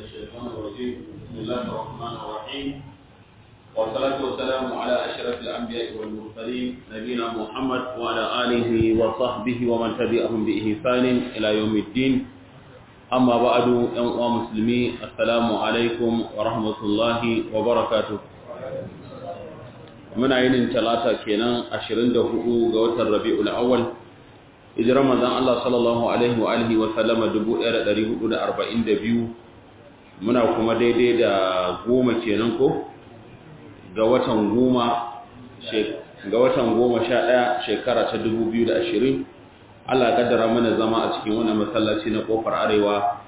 الشيطان الرجيم بسم الله الرحمن الرحيم والصلاة والسلام على أشرف الأنبياء والمرسلين نبينا محمد وعلى آله وصحبه ومن تبعهم بإحسان إلى يوم الدين أما بعد يوم مسلمي السلام عليكم ورحمة الله وبركاته muna yinin talata kenan 24 ga watan Rabiul Awwal hijirar manzon Allah sallallahu alaihi wa alihi wa sallama 1442 muna kuma daidai da goma kenan ko ga watan goma ga watan goma sha ɗaya shekara ta 2020 Allah kaddara mana zama a cikin wannan masallaci na kofar arewa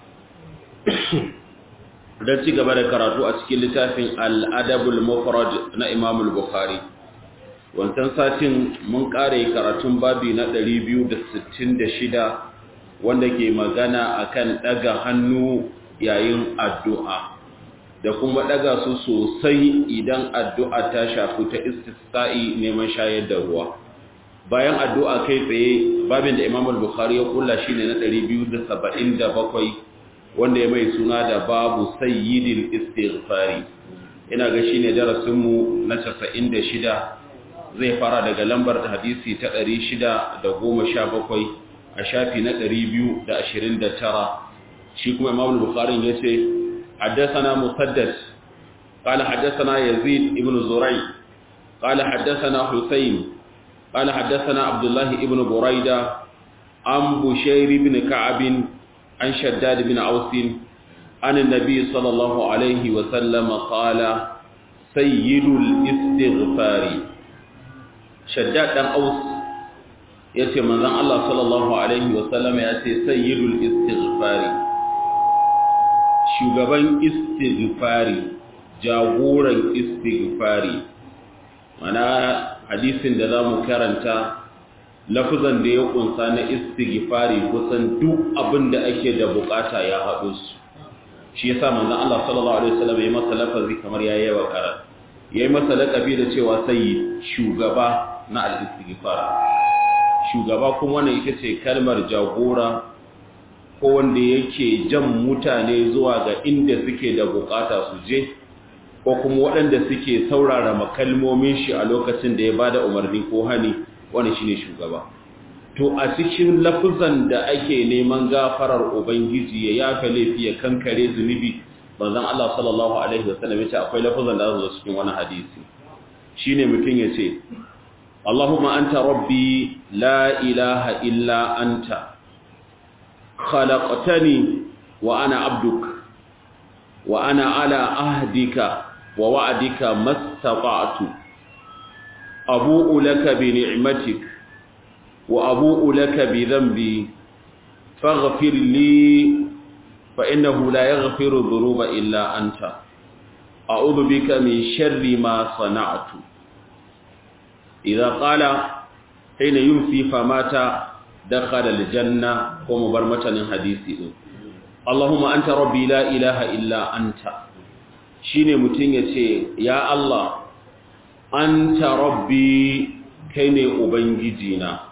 don ci gaba da karatu a cikin littafin al'adabul mufrad na imam al-bukhari wancan satin mun kare karatun babi na 266 wanda ke magana akan daga hannu yayin addu'a da kuma daga su sosai idan addu'a ta shafi ta istisqa'i neman shayar da ruwa bayan addu'a kai tsaye babin da imam al-bukhari ya kulla shine na 277 wanda ya mai suna da babu sayyidil istighfari ina ga shine darasin mu na 96 zai fara daga lambar hadisi ta 617 a shafi na 229 shi kuma Imam Bukhari yace haddathana Musaddad قال حدثنا يزيد ابن زريع قال حدثنا حسين قال حدثنا عبد الله ابن بريدة عن بشير بن كعب عن شداد بن عوس عن النبي صلى الله عليه وسلم قال سيد الاستغفار شداد بن عوس yace manzon Allah sallallahu alaihi wasallam yace sayyidul istighfari shugaban istighfari jagoran istighfari mana hadisin da zamu karanta lafuzan da ya kunsa na istighfari kusan duk abin da ake da bukata ya haɗu su shi yasa manzon Allah sallallahu alaihi wasallam ya masa lafazi kamar yayi yawa karar yayi masa lakabi da cewa sayyid shugaba na al-istighfar shugaba kuma wannan ita ce kalmar jagora ko wanda yake jan mutane zuwa ga inda suke da bukata su je ko kuma waɗanda suke saurara makalmomin shi a lokacin da ya bada umarni ko hani wani shine shugaba to a cikin lafuzan da ake neman gafarar ubangiji ya yafe laifi ya kankare zunubi manzon Allah sallallahu alaihi wasallam yace akwai lafuzan da zo cikin wani hadisi shine mutun yace Allahumma anta rabbi la ilaha illa anta khalaqtani wa ana abduk wa ana ala ahdika wa wa'dika mastata'tu أبوء لك بنعمتك وأبوء لك بذنبي فاغفر لي فإنه لا يغفر الذنوب إلا أنت أعوذ بك من شر ما صنعت إذا قال حين يمسي فمات دخل الجنة ومبرمة حديثي اللهم أنت ربي لا إله إلا أنت شيني متين يا الله anta rabbi kai ne ubangijina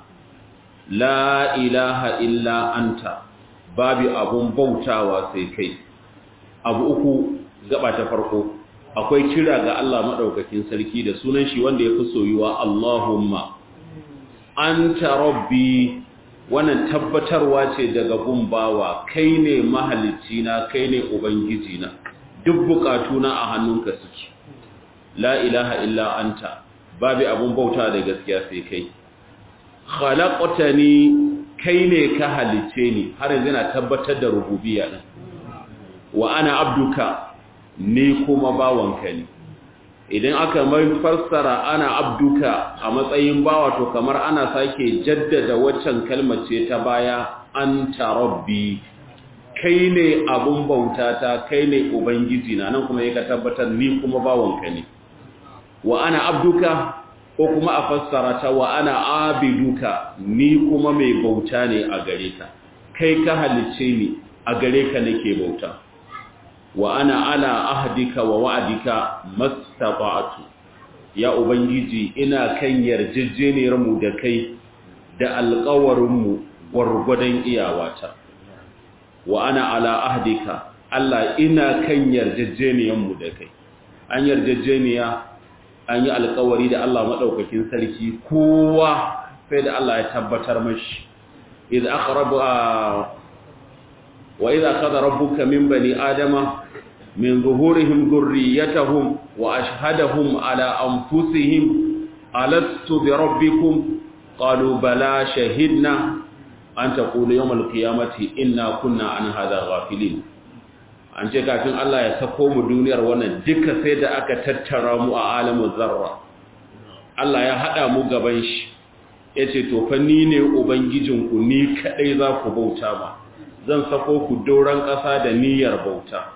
la ilaha illa anta babu abun bautawa sai kai abu uku gaba ta farko akwai kira ga Allah madaukakin sarki da sunan shi wanda yafi soyuwa Allahumma anta rabbi wannan tabbatarwa ce daga gumbawa kai ne mahalicina kai ne ubangijina duk bukatuna a hannunka suke la ilaha illa anta babu abun bauta da gaskiya sai kai khalaqtani kai ne ka halice ni har yanzu na tabbatar da rububiyya din wa ana abduka ni kuma bawanka ne idan aka mai fassara ana abduka a matsayin bawa to kamar ana sake jaddada waccan kalmar ce ta baya anta rabbi kai ne abun bautata kai ne ubangiji na nan kuma yake tabbatar ni kuma bawanka ne wa ana abduka ko kuma a fassara ta wa ana abiduka ni kuma mai bauta ne a gare ka kai ka halice ni a gare ka nake bauta wa ana ala ahdika wa wa'dika mastata'tu ya ubangiji ina kan yarjejjeniyar mu da kai da alƙawarin mu gwargwadon iyawata wa ana ala ahdika Allah ina kan yarjejeniyan mu da kai an yarjejeniya an yi alƙawari da Allah madaukakin sarki kowa sai da Allah ya tabbatar mashi idza aqrabu wa idza qada rabbuka min bani adama min zuhurihim dhurriyyatahum wa ashhadahum ala anfusihim alastu bi rabbikum qalu bala shahidna an taqulu yawm alqiyamati inna kunna an hadha ghafilin an ce kafin Allah ya sako mu duniyar wannan duka sai da aka tattara mu a alamin zarra Allah ya hada mu gaban shi yace to fa ni ne ubangijinku ni kadai za ku bauta ma zan sako ku doran ƙasa da niyyar bauta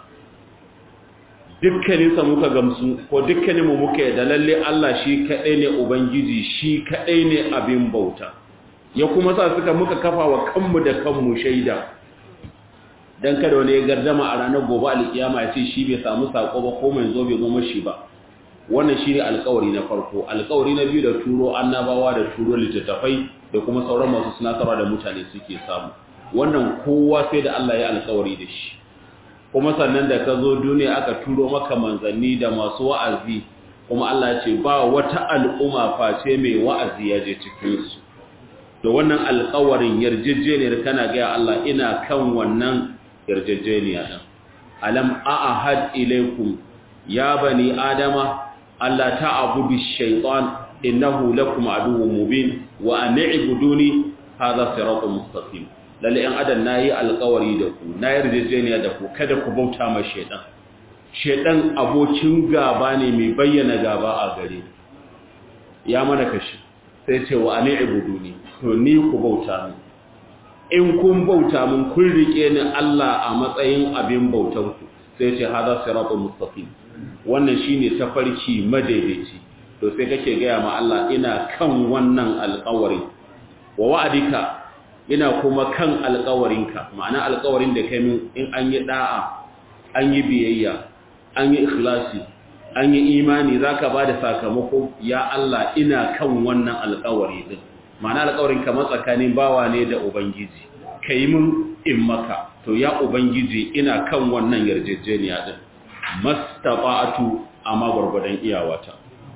dukkaninsa muka gamsu ko dukkaninmu muka da lalle Allah shi kaɗai ne Ubangiji shi kaɗai ne abin bauta ya kuma sa suka muka kafa wa kanmu da kanmu shaida don kada wani ya gardama a ranar gobe alkiyama ya ce shi bai samu sako ba ko mai zo bai zo mashi ba wannan shi ne alkawari na farko alkawari na biyu da turo annabawa da turo littattafai da kuma sauran masu sinatarwa da mutane suke samu wannan kowa sai da Allah ya alkawari da shi kuma sannan da ka zo duniya aka turo maka manzanni da masu wa'azi kuma Allah ya ce ba wata al'umma face mai wa'azi ya je cikinsu da wannan alƙawarin yarjejeniyar kana gaya Allah ina kan wannan yarjejeniya ɗin alam a'ahad ilaikum ya bani adama Allah ta'budu shaytan innahu lakum aduwwun mubin wa an i'buduni hadha siratun mustaqim lalle ‘yan adam na yi alkawari da ku na yarjejeniya da ku kada ku bauta ma shaidan shaidan abokin gaba ne mai bayyana gaba a gare ya mana kashi sai ce wa ne ibudu ne to ni ku bauta mu in kun bauta mun kun rike ni Allah a matsayin abin bautan ku sai ce hada siratul mustaqim wannan shine tafarki madaidaici to sai kake gaya ma Allah ina kan wannan alkawari wa wa'adika ina kuma kan alƙawarinka ma'ana alƙawarin da kai min in an yi da'a an yi biyayya an yi ikhlasi an yi imani zaka bada sakamako ya Allah ina kan wannan alƙawari din ma'ana alƙawarin kamar tsakanin bawa ne da ubangiji kai min in maka to ya ubangiji ina kan wannan yarjejeniya din mastafa'atu amma gurgudan iyawata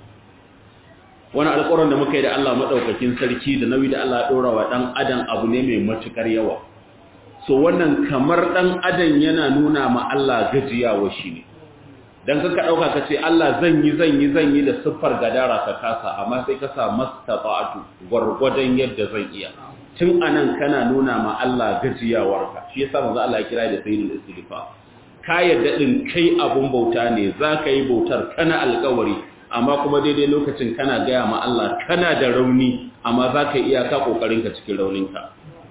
wani alƙawarin da muka yi da Allah maɗaukakin sarki da nauyi da Allah ɗora wa ɗan adam abu ne mai matuƙar yawa so wannan kamar ɗan adam yana nuna ma Allah gajiyawa shi ne don kaka ɗauka ka ce Allah zan yi zan yi zan yi da siffar gadara ka kasa amma sai ka sa mastafa'atu gwargwadon yadda zan iya tun anan kana nuna ma Allah gajiyawarka shi yasa manzo Allah ya kira da sayyidul istighfar ka yadda din kai abun bauta ne za ka yi bautar kana alƙawari amma kuma daidai lokacin kana gaya ma Allah kana da rauni amma za ka iya ka ƙoƙarinka cikin rauninka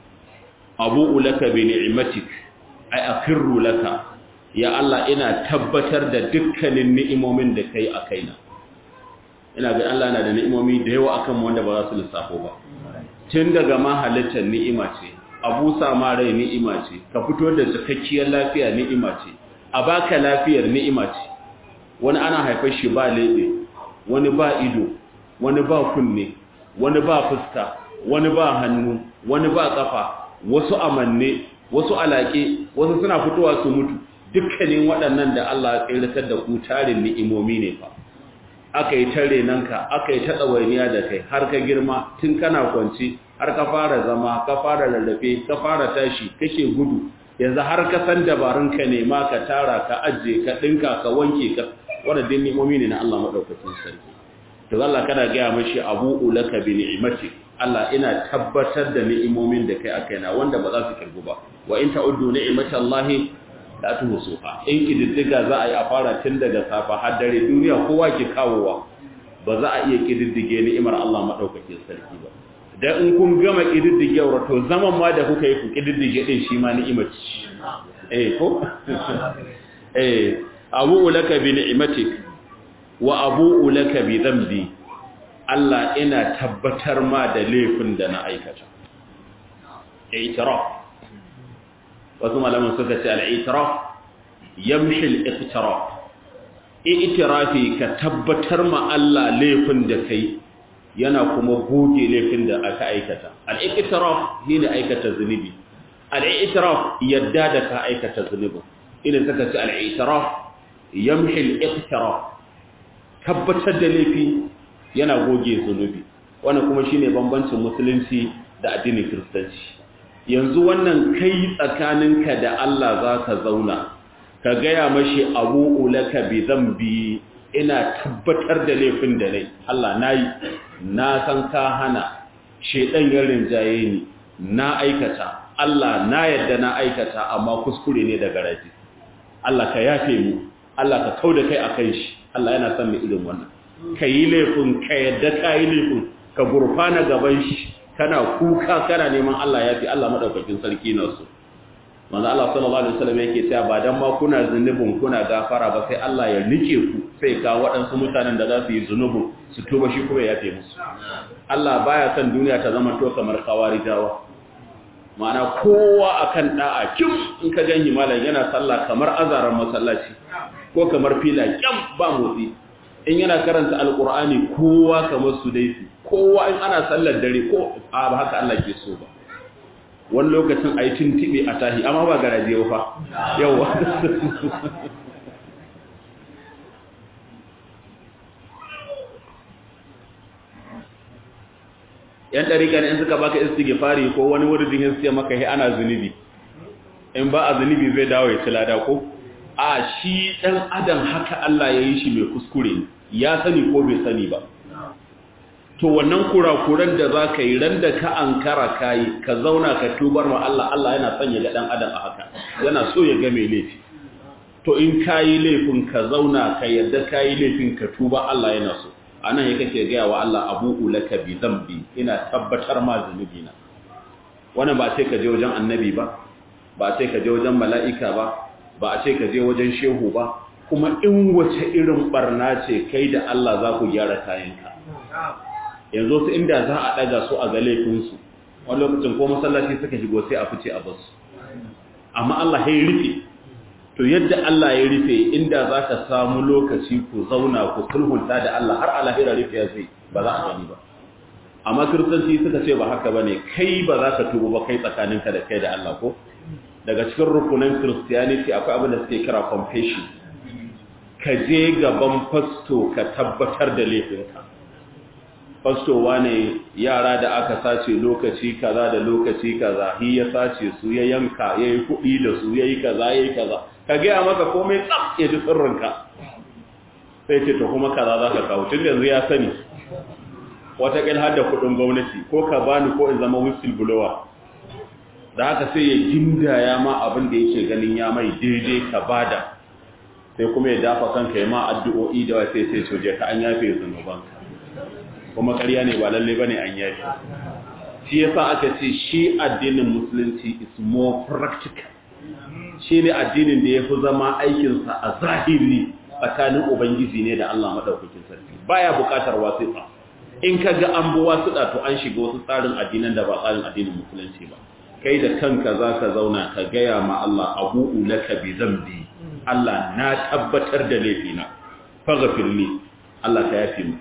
abu ulaka bi ni'matik ay akirru laka ya Allah ina tabbatar da dukkanin ni'imomin da kai a kaina ina ga Allah na da ni'imomi da yawa akan wanda ba za su lissafo ba tun daga ma halittar ni'ima ce abu sama rai ni'ima ce ka fito da cikakkiyar lafiya ni'ima ce a baka lafiyar ni'ima ce wani ana haifar shi ba lebe wani ba ido wani ba kunne wani ba fuska wani ba hannu wani ba kafa wasu amanne wasu alaƙe wasu suna fitowa su mutu dukkanin waɗannan da Allah ya tsiratar da ku tarin ni'imomi ne fa aka yi tare nan ka aka yi ta tsawainiya da kai har ka girma tun kana kwanci har ka fara zama ka fara lallafe ka fara tashi kake gudu yanzu har ka san dabarun ka nema ka tara ka ajiye ka ɗinka ka wanke ka waɗannan ni'imomi ne na Allah maɗaukacin sarki to Allah kana gaya mashi abu ulaka bi ni'imati Allah ina tabbatar da ni'imomin da kai aka yana wanda ba za su kirgu ba wa in ta'uddu ni'imata Allah la tuhsuha in kididdiga za a yi a fara tun daga safa har dare duniya kowa ke kawowa ba za a iya kididdige ni'imar Allah maɗaukacin sarki ba da in kun gama kididdigewar to zaman ma da kuka yi ku kididdige din shi ma ni'imar eh ko eh abu ulaka bi ni'matik wa abu ulaka bi dhanbi Allah ina tabbatar ma da laifin da na aikata i'tiraf wasu malaman suka ce al-i'tiraf yamshi al-iqtiraf i'tirafi ka tabbatar ma Allah laifin da kai yana kuma goge laifin da aka aikata al-iqtiraf shine aikata zunubi al-i'tiraf yadda da ka aikata zunubin ina saka ci al-i'tiraf yamhi al-iqtiraf tabbatar da laifi yana goge zunubi wannan kuma shine bambancin musulunci da addinin kiristanci yanzu wannan kai tsakaninka da Allah za ka zauna ka gaya mashi abu ulaka bi zambi ina tabbatar da laifin da nai Allah nayi na san ka hana shedan ya rinjaye ni na aikata Allah na yadda na aikata amma kuskure ne daga raji Allah ka yafe mu Allah ka kauda kai akan shi Allah yana son mu irin wannan kayi laifin ka yadda kayi laifin ka gurfana gaban shi kana kuka kana neman Allah yafi Allah madaukakin sarki na so manzo Allah sallallahu alaihi wasallam yake cewa ba dan ma kuna zunubin kuna gafara ba sai Allah ya nike ku sai ka waɗansu mutanen da za su yi zunubin su tuba shi kuma ya yafe musu Allah baya son duniya ta zama to kamar kawarijawa ma'ana kowa akan da'a kim in ka ganyi malam yana sallah kamar azaran masallaci ko kamar fila kyam ba motsi in yana karanta alqur'ani kowa kamar su dai kowa in ana sallar dare ko a ba haka Allah ke so ba wani lokacin a yi tuntuɓe a tahi amma ba garaje fa yawa yan ɗarika ne in suka baka istighfari ko wani wurin yin siya maka yi ana zunubi in ba a zunubi zai dawo ya ci lada ko a shi ɗan adam haka Allah ya yi shi mai kuskure ya sani ko bai sani ba to wannan kurakuran da za ka yi ran da ka an kara kayi ka zauna ka tubar ma Allah Allah yana sanya ga ɗan adam a haka yana so ya ga mai laifi to in ka yi laifin ka zauna ka yadda ka yi laifin ka tuba Allah yana so a nan ya kake gaya wa Allah abu ulaka bi zambi ina tabbatar ma zunubi na wannan ba ce ka je wajen annabi ba ba ce ka je wajen mala'ika ba ba a ce ka je wajen shehu ba kuma in wace irin barna ce kai da Allah za ku gyara kayanka yanzu su inda za a ɗaga su a ga laifinsu wani lokacin ko masallaci suka shigo sai a fice a basu amma Allah ya rufe to yadda Allah ya rufe inda za ka samu lokaci ku zauna ku sulhunta da Allah har alahira rufe ya zai ba za a gani ba amma kiristanci suka ce ba haka ba ne kai ba za ka tubu ba kai tsakaninka da kai da Allah ko daga cikin rukunin christianity akwai abin da suke kira confession ka je gaban fasto ka tabbatar da laifinka fastowa ne yara da aka sace lokaci kaza da lokaci kaza hi ya sace su ya yanka ya yi kuɗi da su ya yi kaza ya yi kaza ka gaya maka komai tsaf ya ji tsirrinka sai ce to kuma kaza za ka kawo tun yanzu ya sani wataƙil har da kuɗin gwamnati ko ka bani ko in zama whistleblower da haka sai ya gindaya ma abin da yake ganin ya mai daidai ka bada sai kuma ya dafa kanka ya ma addu'o'i da sai sai soje ka an yafe zunubanka kuma ƙarya ne ba lalle bane an yafe shi yasa aka ce shi addinin musulunci is more practical shi ne addinin da ya fi zama aikinsa a zahiri tsakanin ubangiji ne da Allah maɗaukakin sarki baya buƙatar wasiƙa in ka ga an bi wasiƙa to an shiga wasu tsarin addinan da ba tsarin addinin musulunci ba kai da kanka za ka zauna ka gaya ma Allah abu'u laka bi zambi Allah na tabbatar da laifina faghfir li Allah ka yafi mu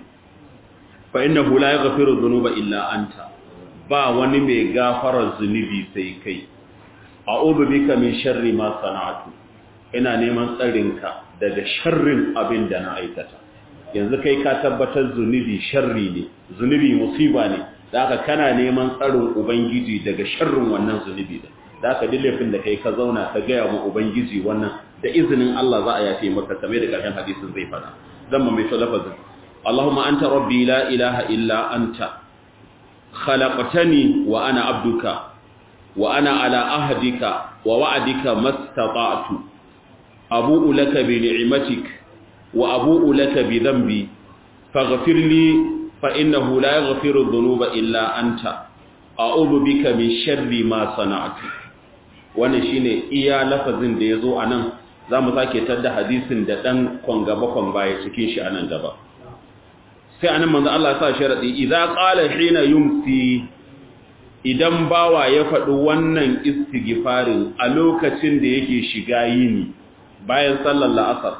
fa innahu la yaghfiru dhunuba illa anta ba wani mai gafarar zunubi sai kai a'udhu bika min sharri ma sana'tu ina neman tsarinka daga sharrin abin da na aikata yanzu kai ka tabbatar zunubi sharri ne zunubi musiba ne da haka kana neman tsarin ubangiji daga sharrin wannan zunubi da da haka duk laifin da kai ka zauna ka gaya mu ubangiji wannan da izinin Allah za a yafe maka kamar da karshen hadisin zai fada zan ma mai lafazin Allahumma anta rabbi la ilaha illa anta khalaqtani wa ana abduka wa ana ala ahdika wa wa'dika mastata'tu abu'u laka bi ni'matik wa abu'u laka bi dhanbi faghfir li fa innahu la yaghfiru dhunuba illa anta a'udhu bika min sharri ma sana'tu wannan shine iya lafazin da yazo anan zamu sake tadda hadisin da dan kwangaba kwan baya cikin shi anan gaba sai anan manzo Allah ya sa sharadi idza qala hina yumsi idan bawa ya faɗi wannan istighfarin a lokacin da yake shiga yini bayan sallar la'asar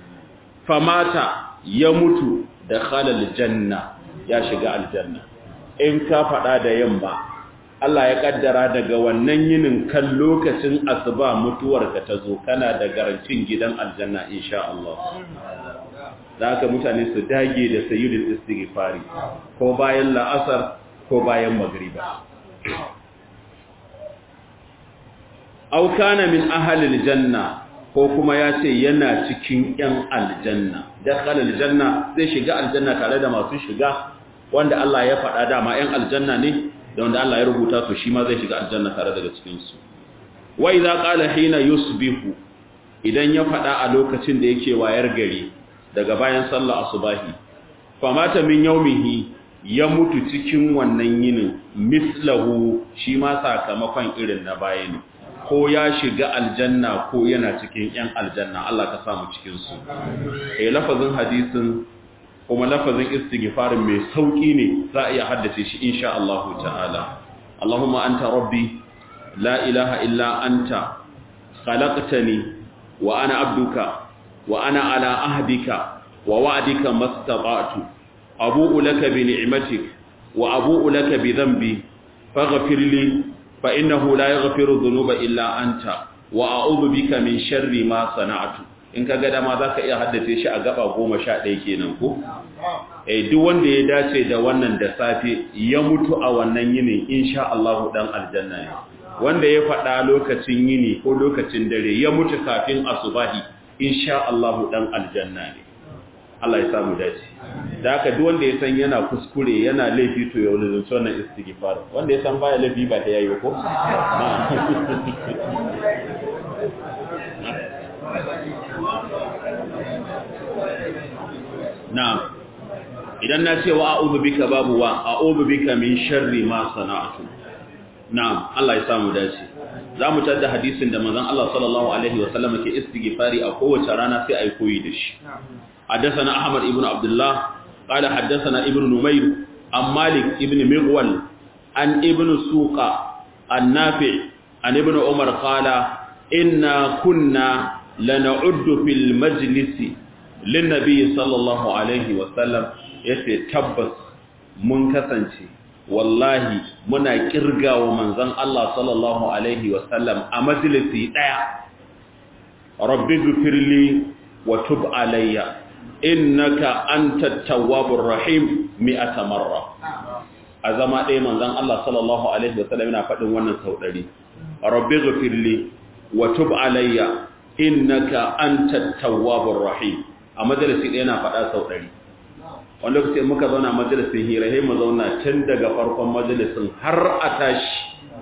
famata ya mutu da khalal janna ya shiga aljanna in ka faɗa da yamma Allah ya kaddara daga wannan yinin kan lokacin asuba mutuwarka ta zo kana da garancin gidan aljanna insha Allah da haka mutane su dage da sayyidul istighfari ko bayan la'asar ko bayan magriba aw kana min ahli aljanna ko kuma ya ce yana cikin yan aljanna dakhala aljanna zai shiga aljanna tare da masu shiga wanda Allah ya faɗa dama yan aljanna ne da wanda Allah ya rubuta su shi ma zai shiga aljanna tare daga cikin su wa idza qala hina yusbihu idan ya faɗa a lokacin da yake wayar gari daga bayan sallah asubahi famata min yaumihi ya mutu cikin wannan yinin mislahu shi ma sakamakon irin na baya ne ko ya shiga aljanna ko yana cikin yan aljanna Allah ka samu cikin su eh lafazin hadisin kuma lafazin istighfarin mai sauki ne za a iya haddace shi insha Allah ta'ala Allahumma anta rabbi la ilaha illa anta khalaqtani wa ana abduka wa ana ala ahdika wa wa'dika mastata'tu abu'u laka bi ni'matik wa abu'u laka bi dhanbi faghfir li fa innahu la yaghfiru dhunuba illa anta wa a'udhu bika min sharri ma sana'tu in ka ga dama zaka iya haddace shi a gaba 11 kenan ko eh duk wanda ya dace da wannan da safe ya mutu a wannan yinin insha Allah dan aljanna ne wanda ya faɗa lokacin yini ko lokacin dare ya mutu kafin asubahi insha Allah dan aljanna ne Allah ya samu dace da haka duk wanda ya san yana kuskure yana laifi to ya wani zuwa wannan istighfar wanda ya san baya laifi ba ta yayi ko na'am idan na ce wa a'udhu bika babu wa a'udhu bika min sharri ma sana'tu na'am Allah ya samu dace zamu tada hadisin da manzon Allah sallallahu alaihi wa sallam ke istighfari a kowace rana sai ai koyi da shi حدثنا أحمد ابن عبد الله قال حدثنا ابن نمير عن مالك ابن مغول عن ابن سوق النافع عن ابن عمر قال إنا كنا لنعد في المجلس للنبي صلى الله عليه وسلم يتكبس منكسنشي wallahi muna kirga wa manzon Allah sallallahu alaihi wasallam a majalisi daya rabbi ghfirli wa tub alayya innaka antat tawwabur rahim mi'ata marra a zama ɗaya manzon Allah sallallahu alaihi wasallam yana faɗin wannan sau ɗari rabbi ghfirli wa tub alayya innaka antat tawwabur rahim a majalisi ɗaya na faɗa sau ɗari wanda lokaci muka zauna majalisin hira sai mu zauna tun daga farkon majalisin har a tashi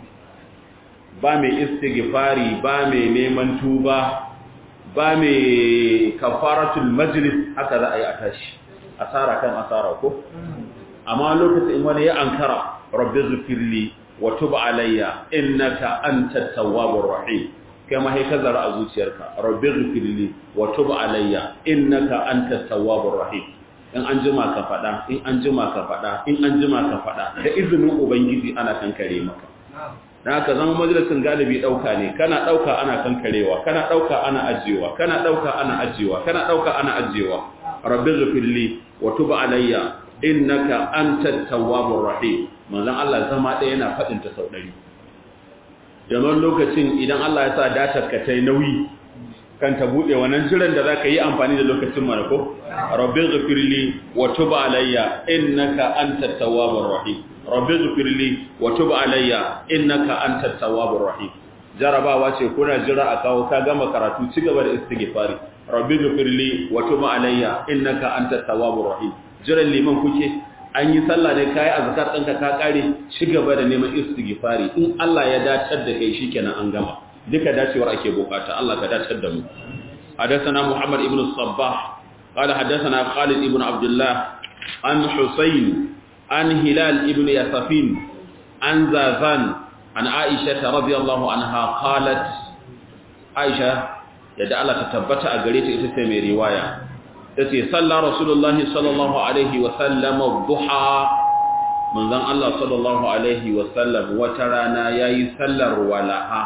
ba mai istighfari ba mai neman tuba ba mai kafaratul majlis haka za a yi a tashi asara kan asara ko amma lokacin wani ya ankara rabbi zufirli wa tub alayya innaka antat tawwabur rahim kai ma sai ka zara a zuciyarka rabbi zufirli wa tub alayya innaka antat tawwabur rahim in an jima ka fada in an jima ka fada in an jima ka fada da izinin ubangiji ana kankare maka dan haka zama majalisin galibi dauka ne kana dauka ana kankarewa kana dauka ana ajiyewa kana dauka ana ajiyewa kana dauka ana ajiyewa rabbi ghfirli wa tub alayya innaka antat tawwabur rahim manzon Allah zama ɗaya yana fadin ta sau 100 jama'an lokacin idan Allah ya sa datar ka tai nauyi kan ta bude wannan jiran da zaka yi amfani da lokacin mana ko rabbi ghfirli wa tub alayya innaka antat tawwabur rahim rabbi ghfirli wa tub alayya innaka antat tawwabur rahim jarabawa ce kuna jira a kawo ka gama karatu ci gaba da istighfari rabbi ghfirli wa tub alayya innaka antat tawwabur rahim jiran liman kuke an yi sallah ne kai azkar ɗinka ka kare ci gaba da neman istighfari in Allah ya dacar da kai shikenan an gama duka dacewar ake bukata Allah ka dacar da mu حدثنا محمد ابن الصباح قال حدثنا خالد ابن عبد الله عن حسين عن هلال ابن يسفين عن زازان عن عائشة رضي الله عنها قالت عائشة يدعى الله تتبت أقريت إتسمي رواية التي صلى رسول الله صلى الله عليه وسلم الضحى من ذن الله صلى الله عليه وسلم وترانا ياي سلر ولها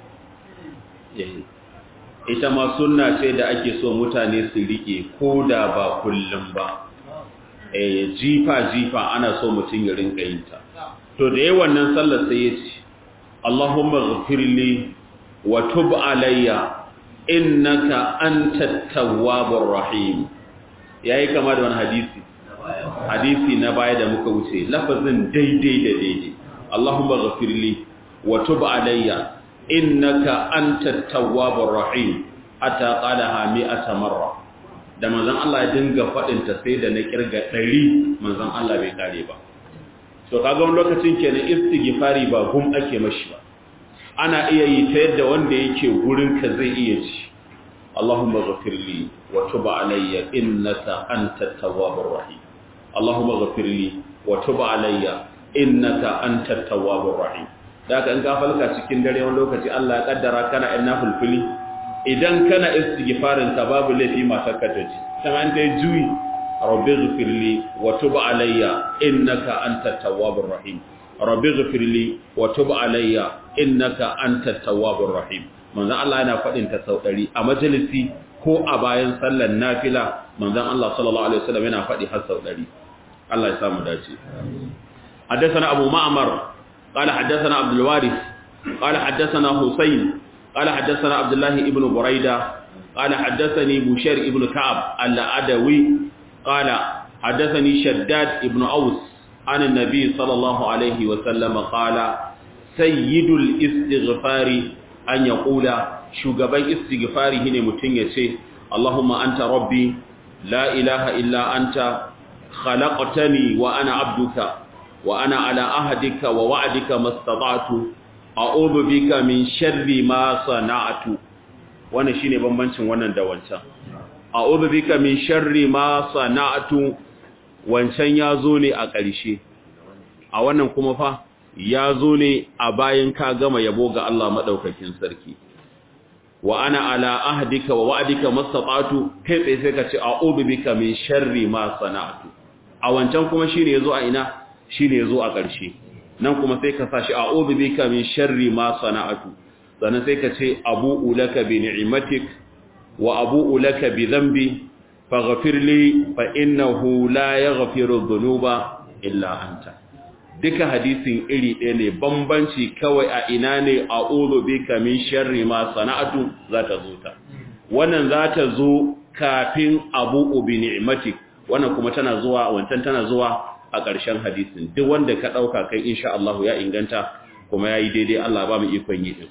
ita ma sunna ce da ake so mutane su rike ko da ba kullum ba eh jifa jifa ana so mutum ya rinka yin ta to da yayin wannan sallar sai ya ce Allahumma ghfirli wa tub alayya innaka antat tawwabur rahim yayi kama da wani hadisi hadisi na baya da muka wuce lafazin daidai da daidai Allahumma ghfirli wa tub alayya innaka antat tawwabur rahim ata qalaha mi'ata marra da manzon Allah ya dinga fadin ta sai da na kirga 100 manzon Allah bai kare ba to kaga wani lokacin kenan istighfari ba gum ake mashi ba ana iya yi ta yadda wanda yake gurin ka zai iya ci Allahumma ghafirli wa tub alayya innaka antat tawwabur rahim Allahumma ghafirli wa tub alayya innaka antat tawwabur rahim da ka in ka falka cikin dare wani lokaci Allah ya kaddara kana ina fulfuli idan kana istighfarin ka babu laifi matar ka taji kuma an dai juyi rabbi ghfirli wa tub alayya innaka antat tawwabur rahim rabbi ghfirli wa tub alayya innaka antat tawwabur rahim manzon Allah yana fadin ta sau 100 a majalisi ko a bayan sallar nafila manzon Allah sallallahu alaihi wasallam yana fadi har sau 100 Allah ya samu dace حدثنا أبو معمر قال حدثنا عبد الوارث قال حدثنا حسين قال حدثنا عبد الله ابن بريدة قال حدثني بشير ابن كعب الأدوي قال حدثني شداد ابن أوس عن النبي صلى الله عليه وسلم قال سيد الاستغفار أن يقول شغبي استغفاره هنا متنية اللهم أنت ربي لا إله إلا أنت خلقتني وأنا عبدك وأنا على أهدك ووعدك ما استطعت أعوذ بك من شر ما صنعت وانا شيني بمبنشن وانا دوانشا أعوذ بك من شر ما صنعت wancan ya zo ne a ƙarshe a wannan kuma fa ya zo ne a bayan ka gama yabo ga Allah maɗaukakin sarki wa ana ala ahdika wa wa'dika mastata'tu kai tsaye sai ka ce a'udhu bika min sharri ma sana'tu a wancan kuma shine yazo a ina shine yazo a ƙarshe nan kuma sai ka sashi a'udhu bika min sharri ma sana'tu sannan sai ka ce abu'u laka bi ni'matik wa abu'u laka bi dhanbi faghfir li fa innahu la yaghfiru dhunuba illa anta duka hadisin iri ɗaya ne bambanci kawai a ina ne a'udhu bika min sharri ma sana'tu za ta zo ta wannan za ta zo kafin abu'u bi ni'matik wannan kuma tana zuwa wancan tana zuwa a ƙarshen hadisin duk wanda ka ɗauka kai insha Allah ya inganta kuma ya yi daidai Allah ba mu ikon yi ɗin.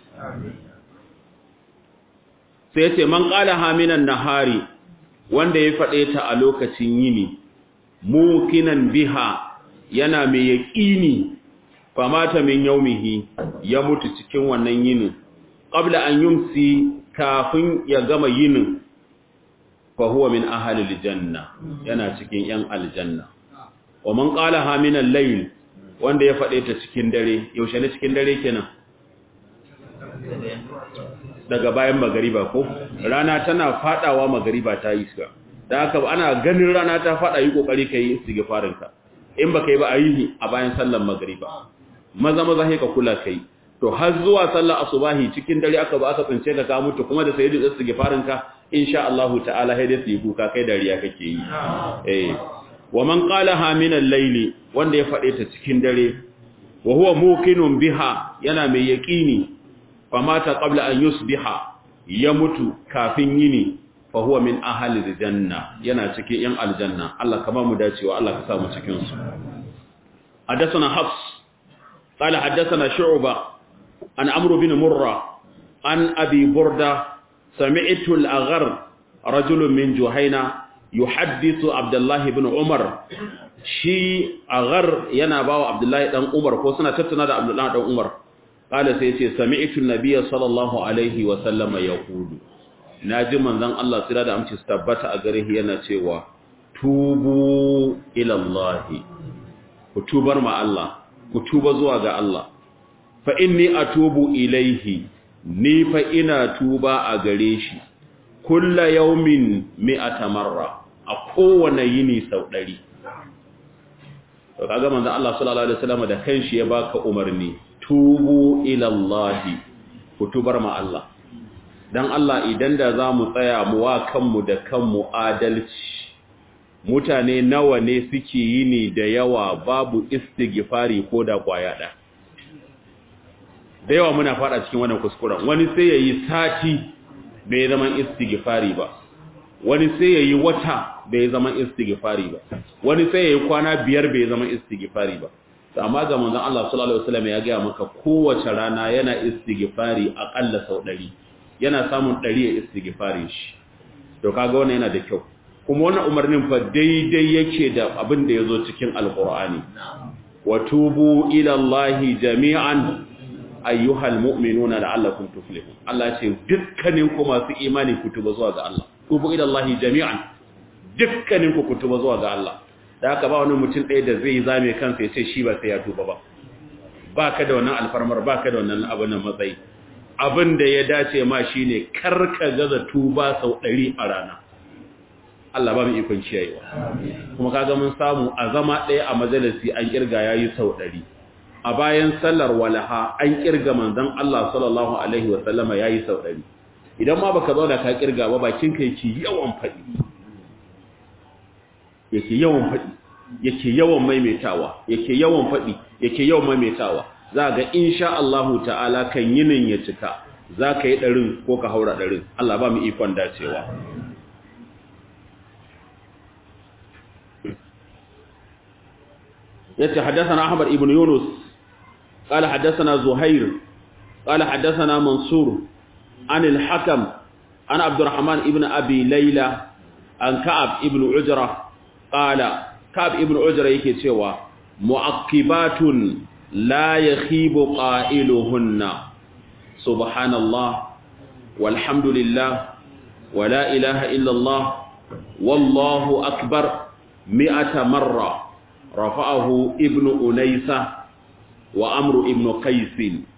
Sai ce, Man ƙala haminan nahari wanda ya faɗe ta a lokacin yini, mukinan biha yana mai yaƙini, famata min yaumihi ya mutu cikin wannan yinin, ƙabla an yumsi kafin ya gama yinin, fahuwa min ahalil janna yana cikin ‘yan aljanna. wa man qalaha min al-layl wanda ya fade ta cikin dare yaushe ne cikin dare kenan daga bayan magariba ko rana tana fadawa magariba ta yi iska dan haka ana ganin rana ta fada yi kokari kai istighfarin ka in baka yi ba ayi a bayan sallar magariba maza maza sai ka kula kai to har zuwa sallar asubahi cikin dare aka ba aka tsince ka ka mutu kuma da sayyidin istighfarin ka insha Allah ta'ala sai dai su yi kuka kai dariya kake yi eh wa man qalaha min al-layli wanda ya fade ta cikin dare wa huwa muqinun biha yana mai yaqini famata qabla an yusbiha ya mutu kafin yini fa huwa min ahli al-janna yana cikin yan aljanna Allah kama mu dacewa Allah ka sa mu cikin su hadathana hafs qala hadathana shu'ba an amr bin murra an abi burda sami'tu al-aghar rajulun min juhayna yuhaddithu abdullahi ibn umar shi agar yana bawa abdullahi dan umar ko suna tattauna da abdullahi dan umar kala sai yace sami'tu nabiyya sallallahu alaihi wa sallama yaqulu naji manzon Allah sira da amci tabbata a gare yana cewa tubu ila Allah ku tubar ma Allah ku tuba zuwa ga Allah fa inni atubu ilaihi ni fa ina tuba a gare shi kulla yaumin mi'ata marra a kowane yini sau ɗari. To kaga manzo Allah sallallahu alaihi wasallam da kanshi ya baka umarni tubu ila Allah ku tubar ma Allah. Dan Allah idan da zamu tsaya mu wa kanmu da kanmu adalci mutane nawa ne suke yi ne da yawa babu istighfari ko da kwaya ɗaya da yawa muna fada cikin wannan kuskuren wani sai ya yi sati bai zaman istighfari ba wani sai ya yi wata bai zaman istighfari ba wani sai ya yi kwana biyar bai zaman istighfari ba amma ga manzon Allah sallallahu alaihi wasallam ya ga maka kowace rana yana istighfari akalla sau 100 yana samun 100 ya istighfari shi to kaga wannan yana da kyau kuma wannan umarnin fa daidai yake da abin da yazo cikin alqur'ani wa tubu ila allahi jami'an ayyuhal mu'minuna la'allakum tuflihun Allah ce dukkanin ku masu imani ku tuba zuwa ga Allah tubu ila allahi jami'an dukkanin ku ku tuba zuwa ga Allah da haka ba wani mutum ɗaya da zai zame kansa ya ce shi ba sai ya tuba ba ba ka da wannan alfarmar ba ka da wannan abin nan matsayi abin da ya dace ma shi ne karka gaza tuba sau ɗari a rana Allah ba mu ikon ciyayewa kuma kaga mun samu a zama ɗaya a majalisi an kirga ya yi sau ɗari a bayan sallar walaha an kirga manzon Allah sallallahu alaihi wa sallama ya yi sau ɗari idan ma baka zauna ka kirga ba bakin ka yake yawan faɗi yake yawan faɗi yake yawan maimaitawa yake yawan faɗi yake yawan maimaitawa za ga insha Allah ta'ala kan yinin ya cika za ka yi ɗarin ko ka haura ɗarin Allah ba mu ikon dacewa yace haddathana Ahmad ibn Yunus qala haddathana Zuhair qala haddathana Mansur an al-Hakam an Abdurrahman ibn Abi Layla an Ka'ab ibn Ujra qala Ka'ab ibn Ujra yake cewa mu'aqibatun la yakhibu qailuhunna subhanallah walhamdulillah wala ilaha illa Allah wallahu akbar mi'ata marra rafa'ahu ibn Unaysa wa Amr ibn Qais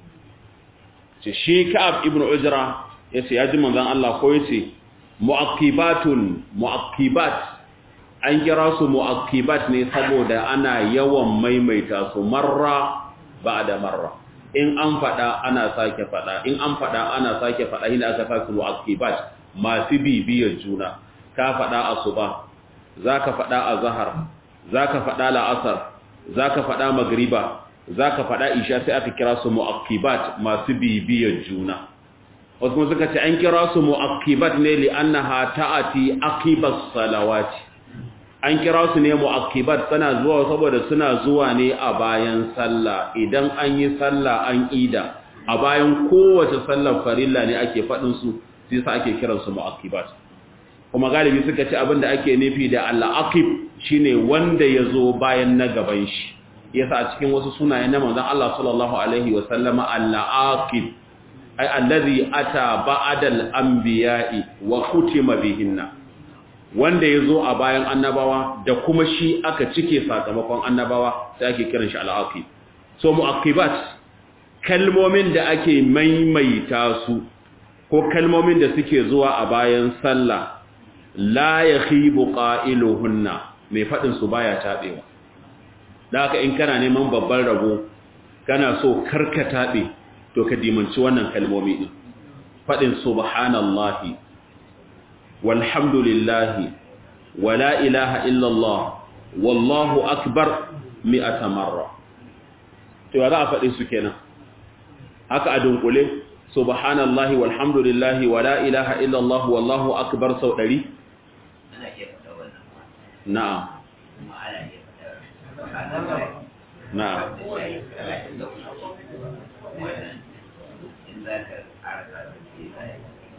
shi Ka'ab ibn Ujra yace ya ji manzon Allah ko yace mu'aqibatun mu'aqibat an kira su mu'aqibat ne saboda ana yawan maimaita su marra ba'da marra in an fada ana sake fada in an fada ana sake fada ina aka sa su mu'aqibat masu bibiyar juna ka fada asuba zaka fada azhar zaka fada la'asar zaka fada magriba zaka fada isha sai aka kira su mu'aqibat masu bibiyar juna wasu kuma suka ce an kira su mu'aqibat ne li annaha ta'ati aqibas salawati an kira su ne mu'aqibat suna zuwa saboda suna zuwa ne a bayan sallah idan an yi sallah an ida a bayan kowace sallar farilla ne ake fadin su sai sa ake kiran su mu'aqibat kuma galibi suka ce abinda ake nufi da al-aqib shine wanda yazo bayan na gaban shi yasa a cikin wasu sunaye na manzon Allah sallallahu alaihi wa sallama al-aqib ay allazi ata ba'da al-anbiya'i wa khutima bihinna wanda ya zo a bayan annabawa da kuma shi aka cike sakamakon annabawa sai ake kiran shi al'aqib so mu'aqibat kalmomin da ake maimaita su ko kalmomin da suke zuwa a bayan sallah la yakhibu qailuhunna mai fadin su baya tabewa da haka in kana neman babban rabo kana so karka tabe to ka dimanci wannan kalmomi din fadin subhanallahi walhamdulillahi wala ilaha illallah wallahu akbar mi'ata marra to ya za a faɗi su kenan haka a dunkule subhanallahi walhamdulillahi wala ilaha illallah wallahu akbar sau ɗari ana iya faɗa wannan ma na'am kuma ana iya faɗa na'am talatin da uku wannan in za ka ƙara ƙasa sai ka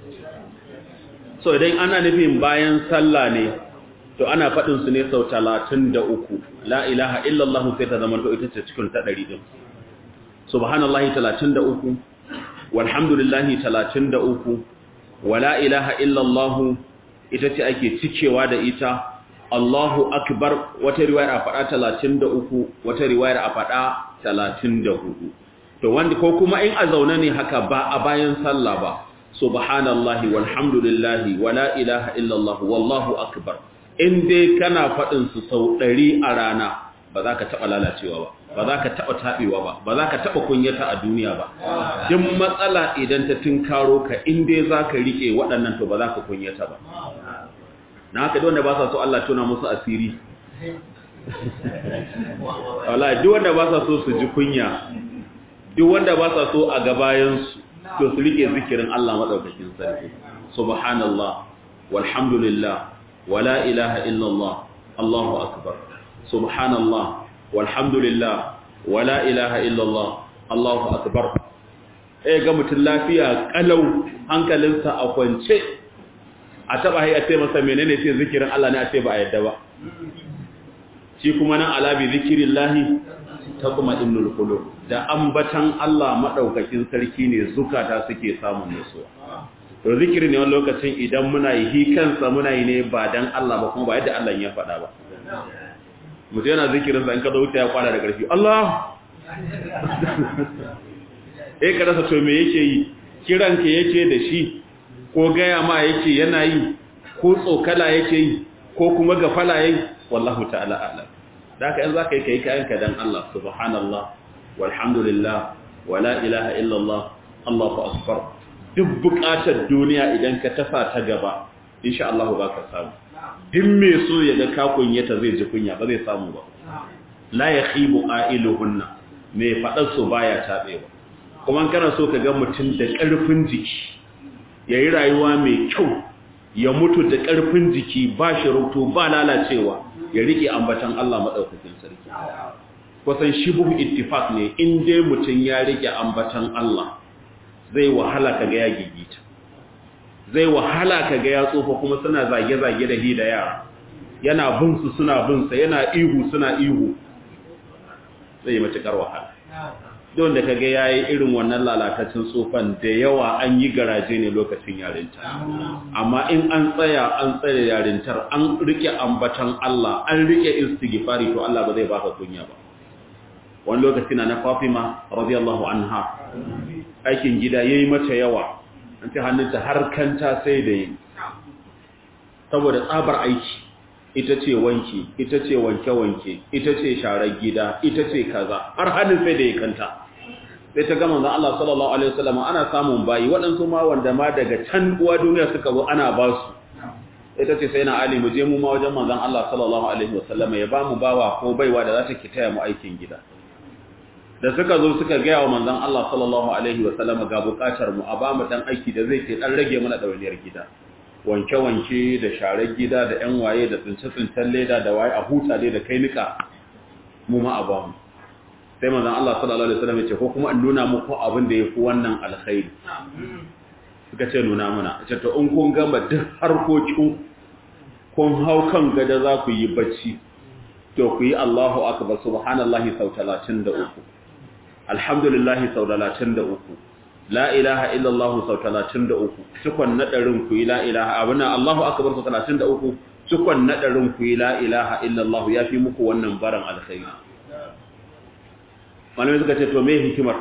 yi so idan ana nufin bayan sallah ne to ana faɗin su ne sau talatin da uku la ilaha illallah sai ta zama to ita ce cikin ta ɗari ɗin subhanallahi talatin da uku walhamdulillahi talatin da uku wa la ilaha illallah ita ce ake cikewa da ita Allahu akbar wata riwayar a faɗa talatin da uku wata riwayar a faɗa talatin da hudu to wanda ko kuma in a zaune ne haka ba a bayan sallah ba subhanallahi walhamdulillahi wala ilaha illallah wallahu akbar in dai kana faɗin su sau ɗari a rana ba za ka taɓa lalacewa ba ba za ka taɓa taɓewa ba ba za ka taɓa kunyata a duniya ba duk matsala idan ta tunkaro ka in dai za ka riƙe waɗannan to ba za ka kunyata ba na haka duk wanda ba sa so Allah tona musu asiri wala duk wanda ba sa so su ji kunya duk wanda ba sa so a gabayansu to su rike zikirin Allah madaukakin sarki subhanallah walhamdulillah wala ilaha illallah Allahu akbar subhanallah walhamdulillah wala ilaha illallah Allahu akbar eh ga mutun lafiya kalau hankalinsa a kwance a taba hai a ce masa menene ce zikirin Allah ne a ce ba a yadda ba shi kuma nan alabi zikirillahi ta kuma innul qulub da ambatan Allah madaukakin sarki ne zukata suke samun nutsuwa to zikiri ne wani lokacin idan muna yi hi kansa muna yi ne ba dan Allah ba kuma ba yadda Allah ya faɗa ba mutum yana zikirin sa in ka zo wuta ya kwana da ƙarfi Allah eh ka rasa to me yake yi kiran ka yake da shi ko gaya ma yake yana yi ko tsokala yake yi ko kuma gafala yayi wallahu ta'ala a'lam da haka in zaka yi kai kayanka dan Allah subhanallah walhamdulillah wala ilaha illallah Allahu akbar duk bukatar duniya idan ka tafa ta gaba insha Allah ba ka samu din me so ya ga ka kunyata zai ji kunya ba zai samu ba la yakhibu ailuhunna me fadar su baya tabewa kuma kana so ka ga mutum da karfin jiki yayi rayuwa mai kyau ya mutu da karfin jiki ba shi rubutu ba lalacewa ya rike ambatan Allah madaukakin sarki kusan shibuhu ittifaq ne in dai mutum ya rike ambatan Allah zai wahala kaga ya gigita zai wahala kaga ya tsofa kuma suna zage-zage da hi da yara yana bin su suna bin sa yana ihu suna ihu zai yi matukar wahala don da kaga yayi irin wannan lalatacin tsofan da yawa an yi garaje ne lokacin yarinta amma in an tsaya an tsare yarintar an rike ambatan Allah an rike istighfari to Allah ba zai baka kunya ba wani lokaci na na Fatima radiyallahu anha aikin gida yayi mata yawa an ta hannunta har kanta sai da yi saboda tsabar aiki ita ce wanki ita ce wanke-wanke ita ce sharar gida ita ce kaza har hannun sai da ya kanta sai ta gama zan Allah sallallahu alaihi wasallam ana samun bayi waɗansu ma wanda ma daga can uwa duniya suka zo ana ba su ita ce sai na ali mu je mu ma wajen manzon Allah sallallahu alaihi wasallam ya ba mu bawa ko baiwa da za ta ki taya mu aikin gida da suka zo suka gaya wa manzon Allah sallallahu alaihi wasallam ga bukatar mu a ba mu dan aiki da zai ke dan rage mana dawainiyar gida wanke-wanke da sharar gida da ƴan waye da tsince-tsincen leda da waye a huta dai da kai nika mu ma a ba mu sai manzon Allah sallallahu alaihi wasallam ya ce ko kuma in nuna muku abin da yafi wannan alkhairi suka ce nuna mana ce to in kun gama duk harkokin kun hau kan gada za ku yi bacci to ku yi Allahu akbar subhanallahi sau 33 alhamdulillahi sau 33 la ilaha illallah sau 33 cikon nadarin ku yi la ilaha abuna Allahu akbar sau 33 cikon nadarin ku yi la ilaha illallah yafi muku wannan baran alkhairi malamai suka ce to me hikimar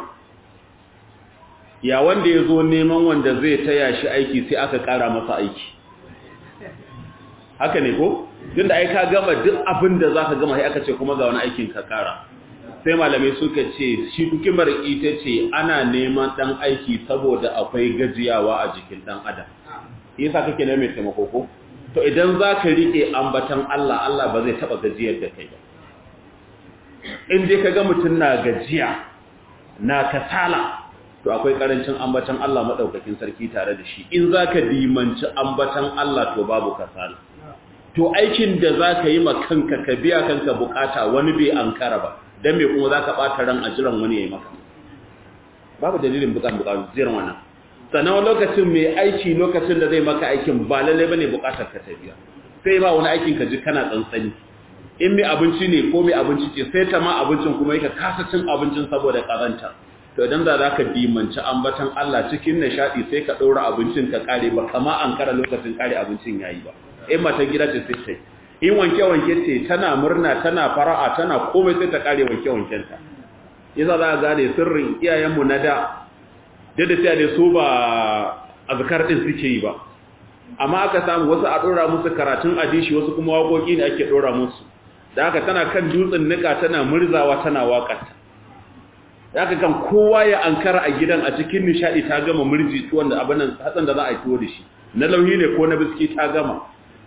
ya wanda ya zo neman wanda zai taya shi aiki sai aka kara masa aiki haka ne ko tunda ai ka gama duk abin da zaka gama sai aka ce kuma ga wani aikin ka kara sai malamai suka ce shi hikimar ita ce ana neman dan aiki saboda akwai gajiyawa a jikin dan adam yasa kake ne mai taimako ko to idan zaka rike ambatan Allah Allah ba zai taba gajiyar da kai ba in dai kaga mutun na gajiya na kasala to akwai karancin ambatan Allah madaukakin sarki tare da shi in zaka dimanci ambatan Allah to babu kasala to aikin da zaka yi ma kanka ka biya kanka bukata wani bai ankara ba dan me kuma zaka bata ran ajiran wani yayi maka babu dalilin bukan bukan jiran wannan sannan lokacin mai aiki lokacin da zai maka aikin ba lalle bane bukatar ka ta biya sai ba wani aikin ka ji kana tsantsani in mai abinci ne ko mai abinci ce sai ta ma abincin kuma yake kasa cin abincin saboda karanta to idan za za ka dimanci ambatan Allah cikin nishadi sai ka ɗora abincin ka kare ba kama an kara lokacin kare abincin yayi ba in matan gida ce sai sai in wanke-wanke ce tana murna tana fara'a tana komai sai ta kare wanke-wankenta yasa za a gane sirrin iyayenmu na da da sai da su ba azkar din suke yi ba amma aka samu wasu a ɗora musu karatun adishi wasu kuma waƙoƙi ne ake ɗora musu da haka tana kan dutsen nika tana murzawa tana waƙarta da haka kan kowa ya ankara a gidan a cikin nishaɗi ta gama murji tuwon da abin hatsan da za a yi tuwo da shi na lauhi ne ko na biski ta gama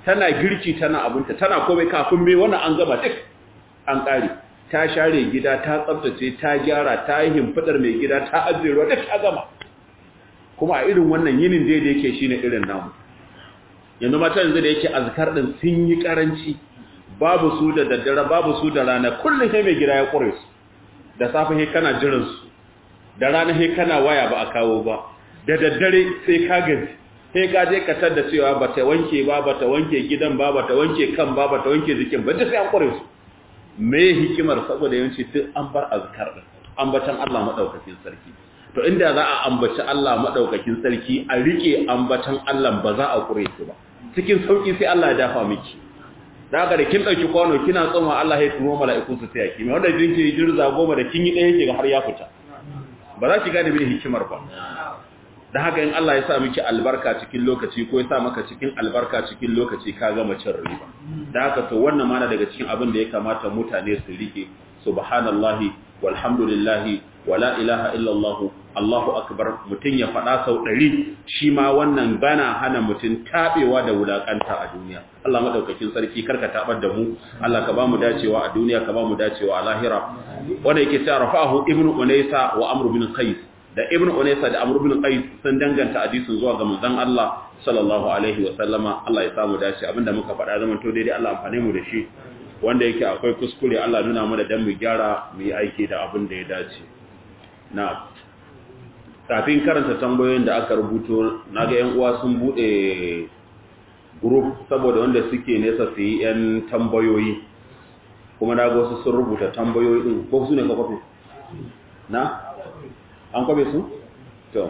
tana girki tana abunta tana komai kafin me wannan an gama duk an kare ta share gida ta tsaftace ta gyara ta yi himfidar mai gida ta ajiye ruwa duk ta gama kuma a irin wannan yinin da yake shine irin namu yanzu mata yanzu da yake azkar din sun yi karanci babu su da daddare babu su da rana kullum sai mai gida ya kure su da safe sai kana jiran su da rana sai kana waya ba a kawo ba da daddare sai ka gaji sai ka je ka tada cewa bata wanke ba bata wanke gidan ba bata wanke kan ba bata wanke jikin ba duk sai an kure su me hikimar saboda yawanci duk an bar azkar din ambatan Allah madaukakin sarki to inda za a ambaci Allah madaukakin sarki a rike ambatan Allah ba za a kure su ba cikin sauki sai Allah ya dafa miki da haka da kin dauki kwano kina tsoma Allah ya turo mala'iku su taya ki me wanda jinki jirza goma da kin yi ɗaya ke har ya fita ba za ki gane me hikimar ba da haka in Allah ya sa miki albarka cikin lokaci ko ya sa maka cikin albarka cikin lokaci ka gama cin riba da haka to wannan mana daga cikin abin da ya kamata mutane su rike subhanallahi walhamdulillahi wala ilaha illallah Allahu akbar mutun ya fada sau 100 shi ma wannan bana hana mutun tabewa da wulakanta a duniya Allah madaukakin sarki karka tabar da mu Allah ka ba mu dacewa a duniya ka ba mu dacewa a lahira wanda yake cewa rafa'ahu ibnu unaysa wa amr bin qais da ibn unaysa da amr ibn qais sun danganta hadisin zuwa ga manzon Allah sallallahu alaihi wa sallama Allah ya samu dace abinda muka faɗa zaman to daidai Allah amfane mu da shi wanda yake akwai kuskure Allah nuna mana dan mu gyara mu yi aiki da abin da ya dace na kafin karanta tambayoyin da aka rubuto naga yan uwa sun bude group saboda wanda suke nesa su yi yan tambayoyi kuma naga wasu sun rubuta tambayoyi din ko su ne ka kwafi na an kwabe su? to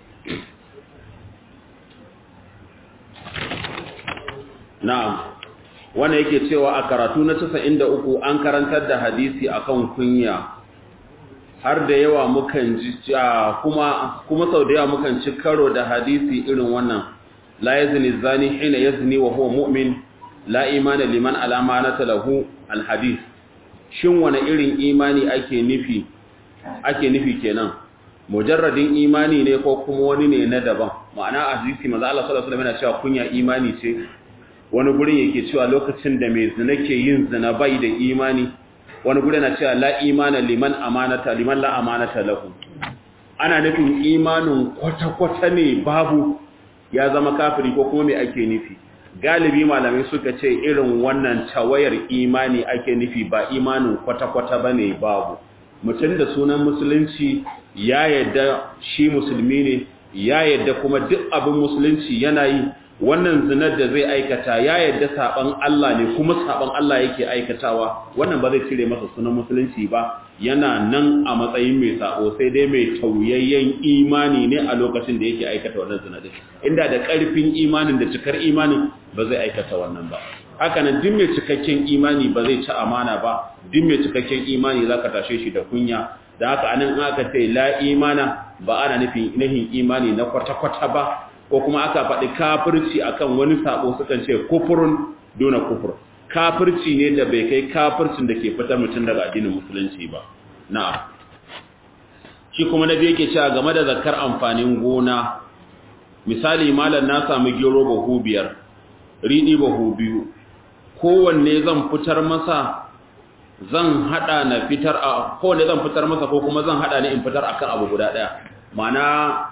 na'am wanda yake cewa a karatu na 93 an karantar da hadisi akan kunya har da yawa mukan ji kuma kuma sau da yawa mukan ci karo da hadisi irin wannan la yazni zani hina yazni wa huwa mu'min la imana liman alamanata lahu alhadith shin wani irin imani ake nufi ake nufi kenan mujarradin imani ne ko kuma wani ne na daban ma'ana a hadisi manzo Allah sallallahu alaihi wasallam yana cewa kunya imani ce wani gurin yake cewa lokacin da mai zina ke yin zina bai da imani wani gurin yana cewa la imana liman amanata liman la amanata lahu ana nufin imanin kwata-kwata ne babu ya zama kafiri ko kuma me ake nufi galibi malamai suka ce irin wannan tawayar imani ake nufi ba imanin kwata-kwata bane babu mutum da sunan musulunci ya yadda shi musulmi ne ya yadda kuma duk abin musulunci yana yi wannan zinar da zai aikata ya yadda saban Allah ne kuma saban Allah yake aikatawa wannan ba zai cire masa sunan musulunci ba yana nan a matsayin mai sabo sai dai mai tauyayyen imani ne a lokacin da yake aikata wannan zina din inda da karfin imanin da cikar imanin ba zai aikata wannan ba haka nan duk mai cikakken imani ba zai ci amana ba duk mai cikakken imani zaka tashe shi da kunya da haka anan aka ce la imana ba ana nufin nahin imani na kwata-kwata ba ko kuma aka faɗi kafirci akan wani sabo sukan ce kufurun dona kufur kafirci ne da bai kai kafircin da ke fitar mutum daga addinin musulunci ba na'am shi kuma nabi yake cewa game da zakar amfanin gona misali malam na samu gero bahu biyar riɗi bahu biyu kowanne zan fitar masa zan hada na fitar a kowanne zan fitar masa ko kuma zan hada ne in fitar akan abu guda daya mana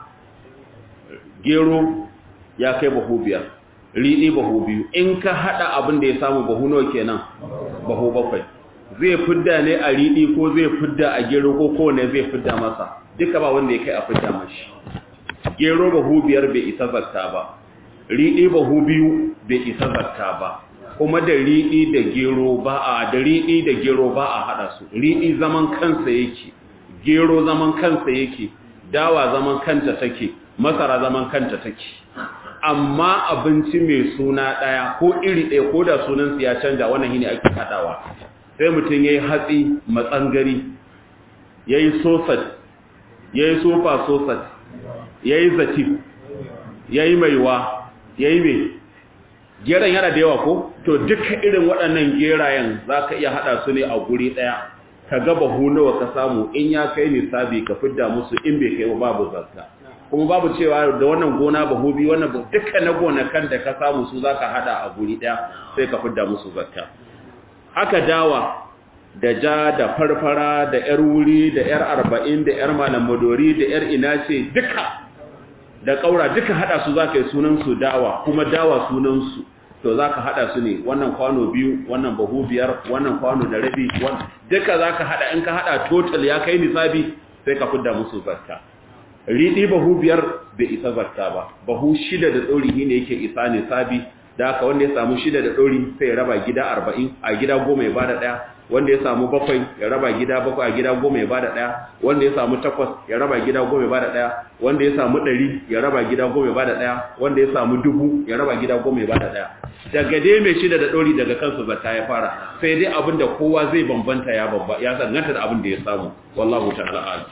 gero ya kai bahu biyar riɗi bahu biyu in ka hada abin da ya samu bahu nawa kenan bahu bakwai zai fidda ne a riɗi ko zai fidda a gero ko kowanne zai fidda masa duka ba wanda ya kai a fidda mashi gero bahu biyar bai isa zakka ba riɗi bahu biyu bai isa zakka ba kuma da riɗi da gero ba a da riɗi da gero ba a haɗa su riɗi zaman kansa yake gero zaman kansa yake dawa zaman kanta take masara zaman kanta take amma abinci mai suna ɗaya ko iri ɗaya ko da sunansu ya canja wannan shine ake haɗawa sai mutum ya yi hatsi matsangari ya yi sosat ya yi sofa sosat ya yi zatif ya yi maiwa ya yi mai geran yana da yawa ko to duka irin waɗannan gerayen za ka iya haɗa su ne a guri ɗaya ka gaba nawa ka samu in ya kai nisabi ka fidda musu in bai kai babu zakka kuma babu cewa da wannan gona bahu biyu wannan duka na gonakan da ka samu su zaka hada a guri daya sai ka fidda musu zakka haka dawa da ja da farfara da yar wuri da yar arba'in da yar malamadori da yar inace duka da kaura duka hada su zaka yi sunan su dawa kuma dawa sunan su to zaka hada su ne wannan kwano biyu wannan bahu biyar wannan kwano da rabi wannan duka zaka hada in ka hada total ya kai nisabi sai ka fidda musu zakka riɗi bahu biyar bai isa zakka ba bahu shida da ɗori ne yake isa ne sabi da haka wanda ya samu shida da ɗori sai ya raba gida arba'in a gida goma ya bada ɗaya wanda ya samu bakwai ya raba gida bakwai a gida goma ya bada ɗaya wanda ya samu takwas ya raba gida goma ya bada ɗaya wanda ya samu ɗari ya raba gida goma ya bada ɗaya wanda ya samu dubu ya raba gida goma ya bada ɗaya daga dai mai shida da ɗori daga kansu zakka ya fara sai dai abin da kowa zai bambanta ya bamba ya zanganta da abin da ya samu wallahu ta'ala a'lam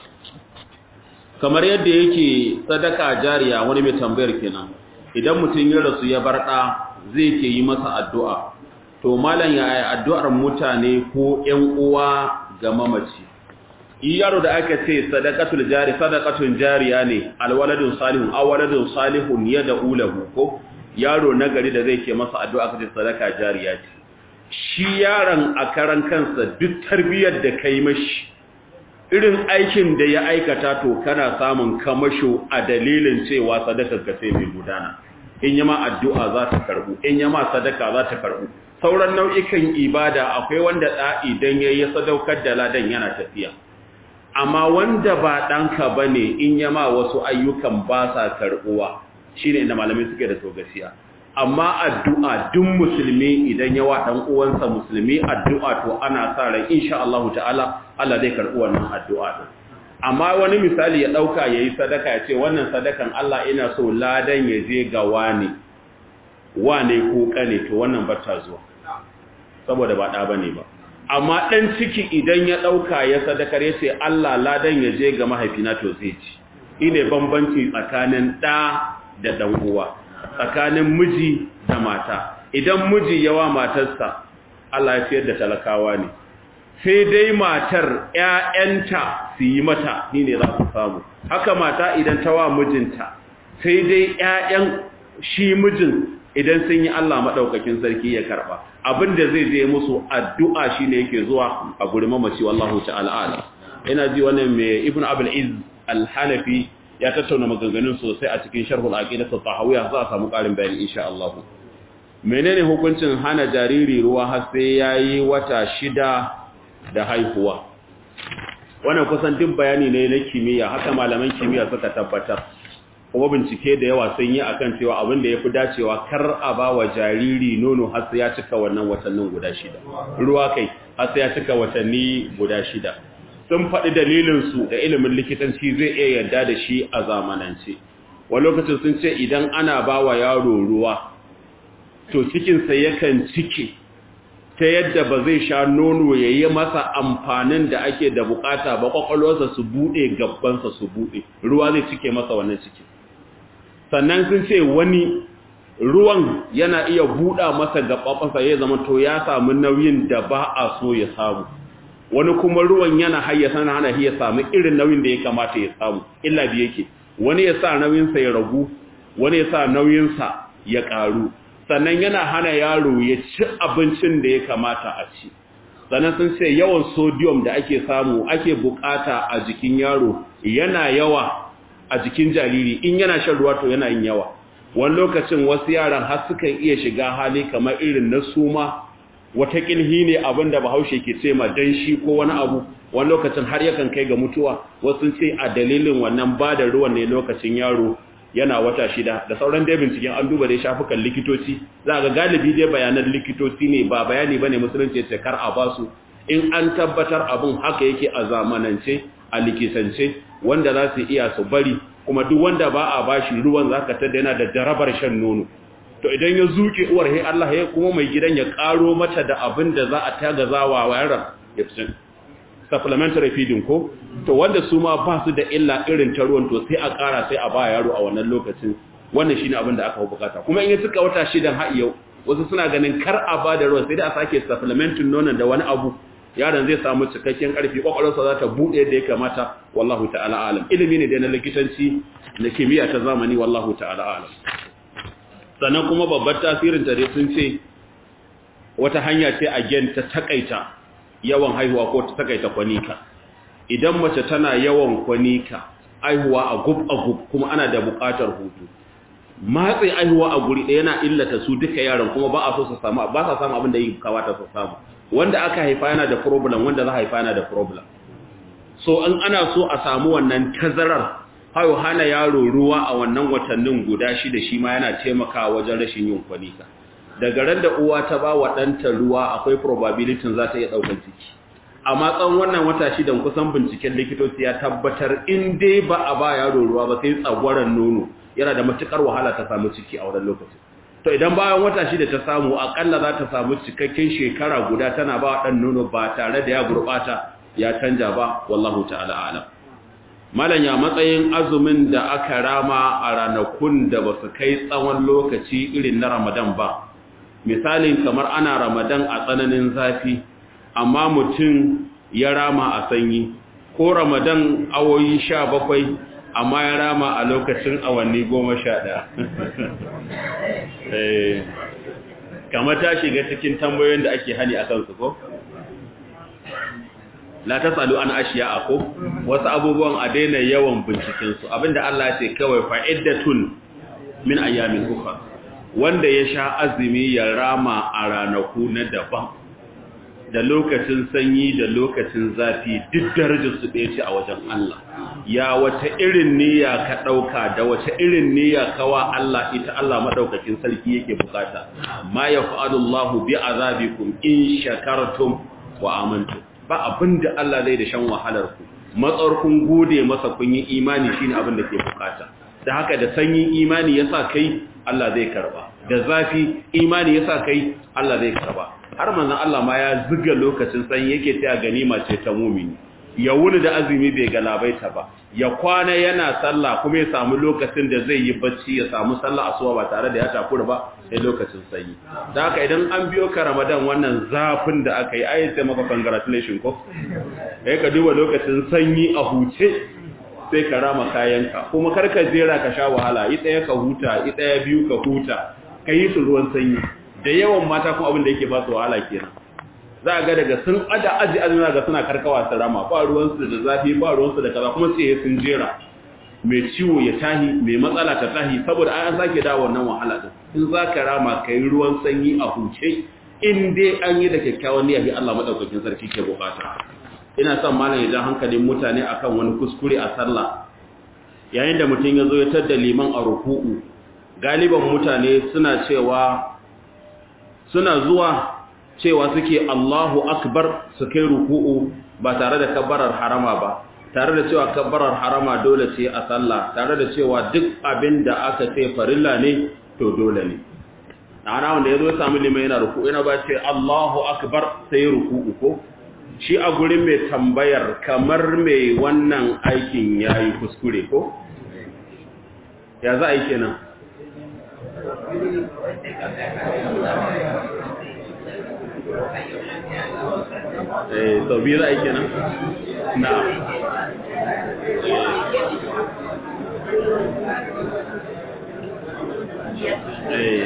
kamar yadda yake sadaka jariya wani mai tambayar kenan idan mutum ya rasu ya bar ɗa zai ke yi masa addu'a to malam ya yi addu'ar mutane ko ‘yan uwa ga mamaci yaro da aka ce sadakatul jari sadakatun jariya ne alwaladun salihun awaladun salihun ya da ulahu ko yaro nagari da zai ke masa addu'a ka ce sadaka jariya ce shi yaron a karan kansa duk tarbiyyar da kai mashi irin aikin da ya aikata to kana samun kamasho a dalilin cewa sadakar ka sai mai gudana in yama addu'a za ta karbu in yama sadaka za ta karbu sauran nau'ikan ibada akwai wanda da idan yayi sadaukar da ladan yana tafiya amma wanda ba danka bane in yama wasu ayyukan ba sa karbuwa shine inda malamai suke da togasiya amma addu'a duk musulmi idan yawa dan uwansa musulmi addu'a to ana sa ran insha Allah ta'ala Allah zai karbi wannan addu'a din amma wani misali ya dauka yayi sadaka ya ce wannan sadakan Allah ina so ladan ya je ga wani wane ko kane to wannan bata zuwa saboda ba da bane ba amma dan ciki idan ya dauka ya sadakar ya ce Allah ladan ya je ga mahaifina to zai ci ine bambanci tsakanin da da dan uwa tsakanin miji da mata idan miji yawa matarsa Allah ya fiyar da talakawa ne sai dai matar ƴaƴanta su yi mata ni ne za su samu haka mata idan ta wa mijinta sai dai ƴaƴan shi mijin idan sun yi Allah madaukakin sarki ya karba abinda zai je musu addu'a shine yake zuwa a gurin mamaci wallahu ta'ala ala ina ji wannan mai ibnu abul iz al-hanafi ya tattauna maganganun sosai a cikin sharhul aqidatu tahawiyya za a samu ƙarin bayani insha Allah menene hukuncin hana jariri ruwa har sai yayi wata shida da haihuwa wannan kusan duk bayani ne na kimiyya haka malaman kimiyya suka tabbatar kuma bincike da yawa sun yi akan cewa abin da yafi dacewa kar a ba wa jariri nono har sai ya cika wannan watannin guda shida ruwa kai har sai ya cika watanni guda shida sun faɗi dalilinsu da ilimin likitanci zai iya yarda da shi a zamanance wani lokacin sun ce idan ana ba wa yaro ruwa to cikinsa yakan cike ta yadda ba zai sha nono ya yi masa amfanin da ake da bukata ba kwakwalwarsa su buɗe gabbansa su buɗe ruwa zai cike masa wannan ciki sannan sun ce wani ruwan yana iya buɗa masa gaɓaɓansa ya zama to ya samu nauyin da ba a so ya samu wani kuma ruwan yana hayyasa na hana ya samu irin nauyin da ya kamata ya samu illa biye yake wani ya sa nauyinsa ya ragu wani ya sa nauyinsa ya ƙaru sannan yana hana yaro ya ci abincin da ya kamata a ci sannan sun ce yawan sodium da ake samu ake bukata a jikin yaro yana yawa a jikin jariri in yana shan ruwa to yana yin yawa wani lokacin wasu yaran har sukan iya shiga hali kamar irin na suma wata kilhi ne abin da bahaushe ke ce ma danshi ko wani abu wani lokacin har yakan kai ga mutuwa wasu ce a dalilin wannan ba da ruwan ne lokacin yaro yana wata shida da sauran dai binciken an duba dai shafukan likitoci za ga galibi dai bayanan likitoci ne ba bayani bane musulunci ce kar a basu in an tabbatar abun haka yake a zamanance a likitance wanda za su iya su bari kuma duk wanda ba a bashi ruwan zaka tada yana da jarabar shan nono to idan ya zuke uwar he Allah ya kuma mai gidan ya karo mata da abin da za a tagazawa wa yaron ya fi supplementary feeding ko to wanda su ma ba su da illa irin ta ruwan to sai a kara sai a ba yaro a wannan lokacin wannan shine abin da aka bukata kuma in ya suka wata shidan har yau wasu suna ganin kar a ba da ruwan sai da a sake supplementing nonon da wani abu yaron zai samu cikakken karfi kwakwalwarsa za ta buɗe yadda ya kamata wallahu ta'ala alam ilimi ne da na likitanci na kimiyya ta zamani wallahu ta'ala alam sannan kuma babbar tasirin ta dai sun ce wata hanya ce a gen ta takaita yawan haihuwa ko ta takaita kwanika idan mace tana yawan kwanika haihuwa a gub a gub kuma ana da buƙatar hutu matsi haihuwa a guri ɗaya yana illata su duka yaran kuma ba a so su samu ba sa samu abin da yi kawata su samu wanda aka haifa yana da problem wanda za a haifa yana da problem so in ana so a samu wannan tazarar hayo hana yaro ruwa a wannan watannin guda shida shi ma yana taimakawa wajen rashin yin kwanika daga ran da uwa ta ba wa ɗanta ruwa akwai probability za ta iya ɗaukar ciki amma tsawon wannan wata shidan kusan binciken likitoci ya tabbatar in dai ba a ba yaro ruwa ba sai tsagwaron nono yana da matukar wahala ta samu ciki a wannan lokaci to idan bayan wata shida ta samu akalla za ta samu cikakken shekara guda tana ba ɗan nono ba tare da ya gurɓata ya canja ba wallahu ta'ala alam malam ya matsayin azumin da aka rama a ranakun da ba su kai tsawon lokaci irin na ramadan ba misalin kamar ana ramadan a tsananin zafi amma mutum ya rama a sanyi ko ramadan awoyi sha bakwai amma ya rama a lokacin awanni goma sha ɗaya kamar ta shiga cikin tambayoyin da ake hani a kansu ko? la ta tsalu an ashiya a ko wasu abubuwan a daina yawan bincikensu abinda Allah ce kawai fa'iddatun min ayyamin ukhra wanda ya sha azumi ya rama a ranaku na daban da lokacin sanyi da lokacin zafi duk darajar su ɗaya ce a wajen Allah ya wata irin niyya ka ɗauka da wata irin niyya kawa Allah ita Allah maɗaukakin sarki yake bukata ma ya fa'adullahu bi azabikum in shakartum wa amantum ba abin da Allah zai da shan wahalar ku matsar kun gode masa kun yi imani shine abin da ke bukata da haka da sanyin imani yasa kai Allah zai karba da zafi imani yasa kai Allah zai karba har manzon Allah ma ya ziga lokacin sanyi yake ta ganima ce ta mumini ya wuni da azumi bai galabaita ba ya kwana yana sallah kuma ya samu lokacin da zai yi bacci ya samu sallah asuba ba tare da ya takura ba sai lokacin sanyi da haka idan an biyo ka Ramadan wannan zafin da aka yi ayi sai maka congratulation ko kai ka duba lokacin sanyi a huce sai ka rama kayanka kuma kar ka jera ka sha wahala i daya ka huta i daya biyu ka huta kai su ruwan sanyi da yawan mata kuma abin da yake ba su wahala kenan za a ga daga sun ada aji azumi ga suna karkawa su rama ba ruwansu da zafi ba ruwansu da kaza kuma sai sun jera mai ciwo ya tahi mai matsala ta tahi saboda an sake dawo wannan wahala din in za ka rama ka yi ruwan sanyi a huce in dai an yi da kyakkyawan niyya Allah madaukakin sarki ke bukata ina son malam ya ja hankalin mutane akan wani kuskure a sallah yayin da mutum ya zo ya tada liman a ruku'u galiban mutane suna cewa suna zuwa cewa suke Allahu akbar su kai ruku'u ba tare da kabbarar harama ba tare da cewa kabbarar harama dole ce a sallah tare da cewa duk abin da aka ce farilla ne to dole ne ana wanda yazo ya samu limai yana ruku'u yana ba ce Allahu akbar sai ruku'u ko shi a gurin mai tambayar kamar mai wannan aikin yayi kuskure ko ya za a yi kenan eh to biyu za a yi kenan na eh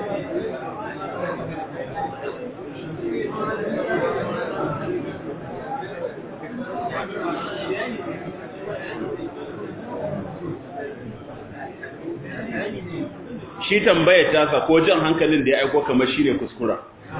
shi tambayar tasa ko jan hankalin da ya aiko kamar shi ne kuskura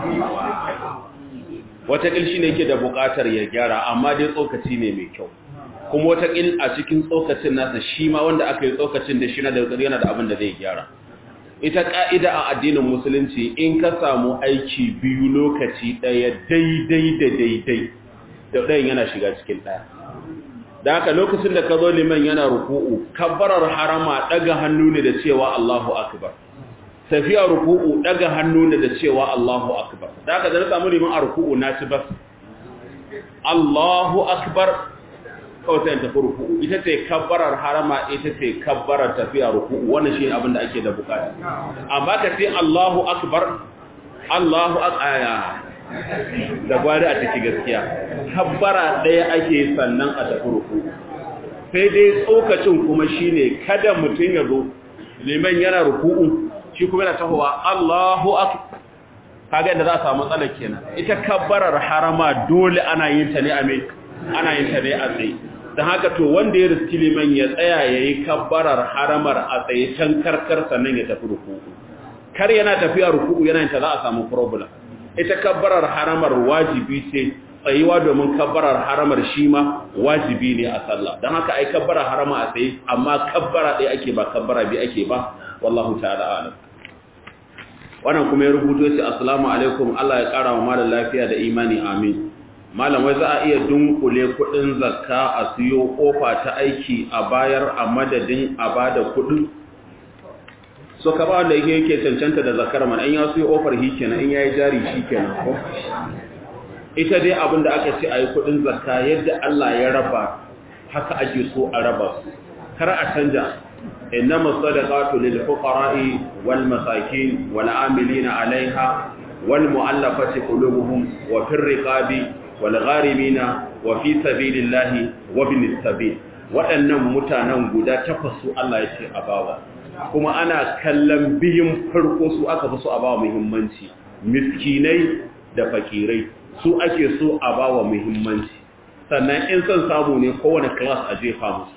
watakil shi ne ke da bukatar ya gyara amma dai tsokaci ne mai kyau kuma watakil a cikin tsokacin nasa shi ma wanda aka yi tsokacin da shi na da yana da abin da zai gyara ita ka'ida a addinin musulunci in ka samu aiki biyu lokaci ɗaya daidai da daidai da ɗayan yana shiga cikin ɗaya da haka lokacin da ka zo liman yana ruku'u kabbarar harama daga hannu ne da cewa Allahu akbar tafiya ruku'u daga hannu ne da cewa Allahu akbar da haka da samu liman a ruku'u na ci bas Allahu akbar kawai sai tafi ruku'u ita ce kabbarar harama ita ce kabbarar tafiya ruku'u wannan shi abin da ake da bukata amma ka ce Allahu akbar Allahu akbar da gwari a ciki gaskiya kabbara ɗaya ake sannan a tafi ruku sai dai tsokacin kuma shine kada mutum ya zo liman yana ruku'u shi kuma yana tahowa Allahu akbar kaga da za a samu matsala kenan ita kabbarar harama dole ana yin ta ne a mai ana yin ta ne a tsaye don haka to wanda ya riski liman ya tsaya ya yi kabbarar haramar a tsaye can karkar sannan ya tafi ruku'u kar yana tafiya ruku'u yana yin ta za a samu problem ita kabbarar haramar wajibi ce tsayuwa domin kabbarar haramar shi ma wajibi ne a sallah don haka ai kabbara harama a tsaye amma kabbara ɗaya ake ba kabbara biyu ake ba wallahu ta'ala alam wannan kuma ya rubuto shi assalamu alaikum Allah ya kara wa malam lafiya da imani amin malam wai za a iya dunkule kudin zakka a siyo kofa ta aiki a bayar a madadin a bada kudin so ka ba wanda yake yake cancanta da zakar man an ya siyo ofar hi kenan in yayi jari shi kenan ko ita dai abinda aka ce ayi kudin zakka yadda Allah ya raba haka ake so a raba su kar a canja إنما الصدقات للفقراء والمساكين والعاملين عليها والمؤلفة قلوبهم وفي الرقاب والغارمين وفي سبيل الله وابن السبيل waɗannan mutanen guda takwas su Allah ya ce a bawa kuma ana kallon biyun farko su aka fi so a bawa muhimmanci miskinai da fakirai su ake so a bawa muhimmanci sannan in son samu ne kowane class a jefa musu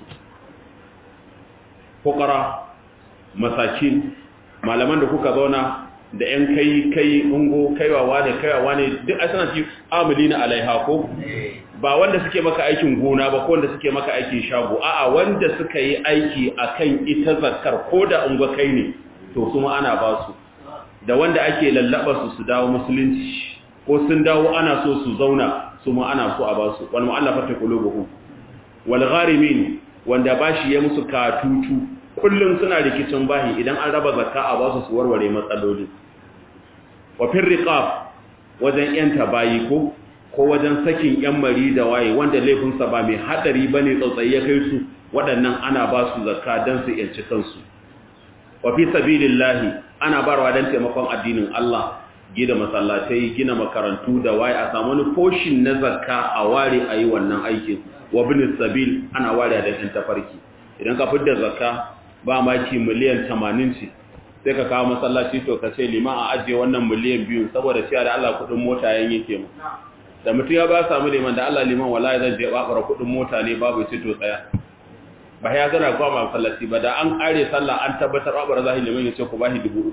fukara masakin malaman da kuka zauna da ‘yan kai kai ungo kaiwawa ne kaiwawa ne duk a suna ci amuli na alaiha ko ba wanda suke maka aikin gona ba ko wanda suke maka aikin shago a'a wanda suka yi aiki akan ita zakar ko da ungo kai ne to kuma ana ba su da wanda ake lallaba su su dawo musulunci ko sun dawo ana so su zauna su ma ana so a ba su wal mu'allafati qulubuhum wal gharimin wanda bashi ya musu katutu kullum suna rikicin bahi idan an raba zakka a basu su warware matsaloli wa fir riqab wajen yanta bayi ko ko wajen sakin yan mari da waye wanda laifin sa ba mai hadari bane tsautsayi ya kai su waɗannan ana ba su zakka dan su yanci kansu wa fi sabilillahi ana barwa dan taimakon addinin Allah gina masallatai gina makarantu da waye a samu wani portion na zakka a ware ayi wannan aikin wa bin sabil ana ware da yan tafarki idan ka fidda zakka ba maki miliyan 80 ce sai ka kawo masallaci to ka ce liman a ajiye wannan miliyan biyu saboda cewa da Allah kudin mota yan yake mu da mutum ya ba samu liman da Allah liman wallahi zan je babara kudin mota ne babu ce to tsaya ba ya gana kwa ma masallaci ba da an kare sallah an tabbatar babara zahi liman ya ce ku bashi dubu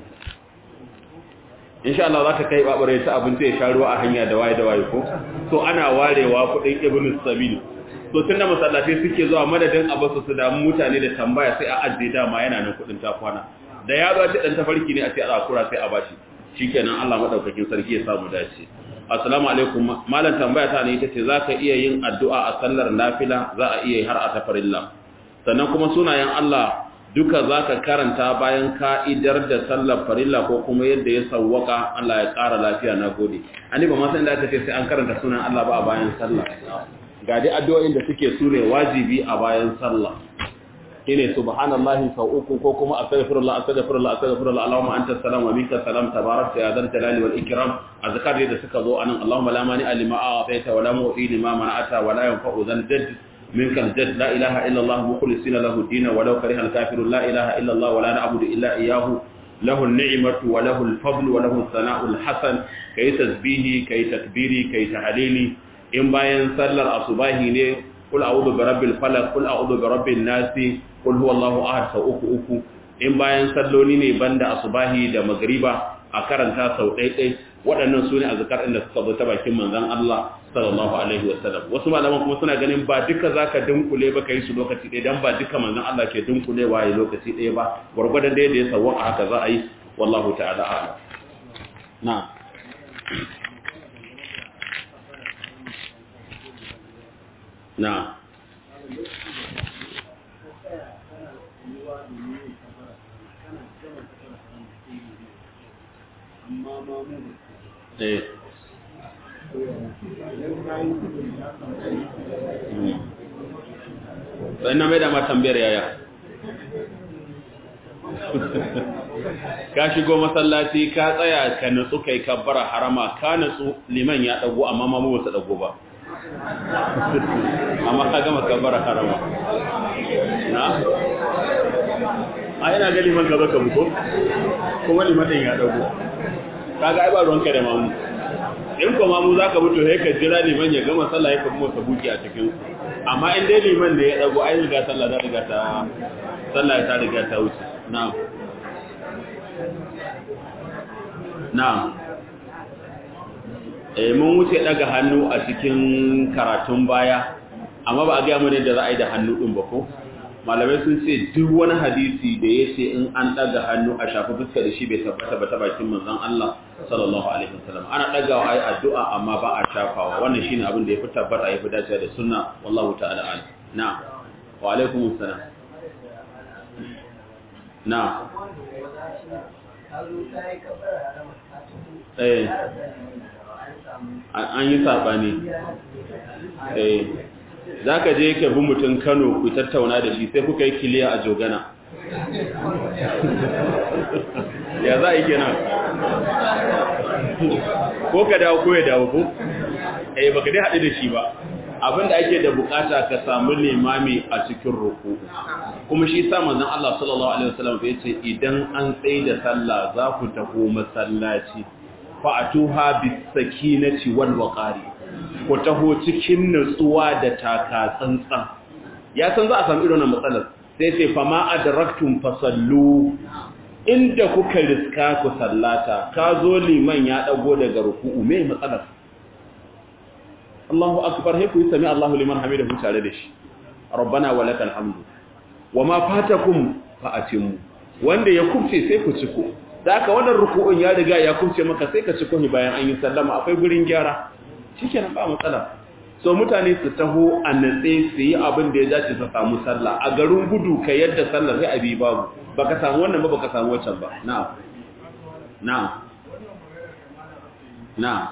insha Allah zaka kai babara ya ci abinci ya sha ruwa a hanya da waye da waye ko to ana warewa kudin ibnu sabil to tun da masallatai suke zuwa madadin a basu su damu mutane da tambaya sai a ajiye dama yana nan kudin takwana da ya ba ta dan tafarki ne a ce a kura sai a bashi shikenan Allah madaukakin sarki ya samu dace assalamu alaikum malam tambaya ta ne ita ce zaka iya yin addu'a a sallar nafila za a iya har a tafarilla sannan kuma sunayen Allah duka zaka karanta bayan ka'idar da sallar farilla ko kuma yadda ya sawwaka Allah ya ƙara lafiya nagode ani ba ma san da aka ce sai an karanta sunan Allah ba a bayan sallah ga dai addu'o'in da suke sune wajibi a bayan sallah shine subhanallahi sau uku ko kuma astaghfirullah astaghfirullah astaghfirullah allahumma anta salam wa minka salam tabarakta ya dal jalali wal ikram azkar da suka zo anan allahumma la mani alima a'taita wa la mu'ti lima mana'ata wa la yanfa'u dhal jadd minka al jadd la ilaha illa allah mukhlisina lahu din wa law kariha al kafirun la ilaha illa allah wa la na'budu illa iyyahu له النعمة وله الفضل وله الثناء الحسن كي تسبيحي كي تكبيري كي تحليلي in bayan sallar asubahi ne kul a'udhu bi rabbil falaq kul a'udhu bi rabbin nas kul huwallahu ahad sau uku uku in bayan salloli ne banda asubahi da magriba a karanta sau ɗaiɗai waɗannan su ne azkar inda suka zo ta bakin manzon Allah sallallahu alaihi wasallam wasu malaman kuma suna ganin ba duka zaka dunkule ba kai su lokaci ɗaya dan ba duka manzon Allah ke dunkulewa ya lokaci ɗaya ba gurgurdan da ya sawwa haka za a yi wallahu ta'ala a'lam na'am na eh sai na mai da ma tambayar yaya ka shigo masallaci ka tsaya ka nutsu kai kabbara harama ka nutsu liman ya dago amma mamu ba su dago ba amma ka gama kabbara harama na a ina ga liman ka zaka buko kuma liman din ya dago kaga ai ba ruwanka da mamu in ko mamu zaka mutu sai ka jira liman ya gama sallah ya kuma sabuki a cikin amma in dai liman da ya dago ai riga sallah da riga ta sallah ta riga ta wuce na'am na'am eh mun wuce daga hannu a cikin karatun baya amma ba a ga mu ne da za a yi da hannu din ba ko malamai sun ce duk wani hadisi da ya ce in an daga hannu a shafi fuska da shi bai tabbata ba ta bakin manzon Allah sallallahu alaihi wasallam ana dagawa ai addu'a amma ba a shafawa wannan shine abin da ya fi tabbata ya fi dacewa da sunna wallahu ta'ala alim na'am wa alaikum assalam na'am eh an yi sabani eh za ka je ka bi mutum kano ku tattauna da shi sai kuka yi kiliya a jogana ya za a yi kenan ko ka dawo ko ya dawo ko eh baka dai haɗu da shi ba abinda ake da bukata ka samu limami a cikin ruku kuma shi sa manzon Allah sallallahu alaihi wasallam ya ce idan an tsaye da sallah za ku taho masallaci fa atuha bis sakinati wal waqari ku taho cikin nutsuwa da taka tsantsan ya san za a samu irin matsalar sai ce fa ma adraktum fasallu inda kuka riska ku sallata ka zo liman ya dago daga ruku'u me matsalar Allahu akbar he ku yi sami Allahu liman hamidahu tare da shi rabbana walakal hamdu wama fatakum fa atimmu wanda ya kubce sai ku ciko da aka wannan ruku'un ya riga ya kubce maka sai ka ciko ni bayan an yi sallama akwai gurin gyara shikenan ba matsala so mutane su taho a natse su yi abin da ya dace su samu sallah a garin gudu ka yadda sallar sai abi babu baka samu wannan ba baka samu wancan ba na'am na'am na'am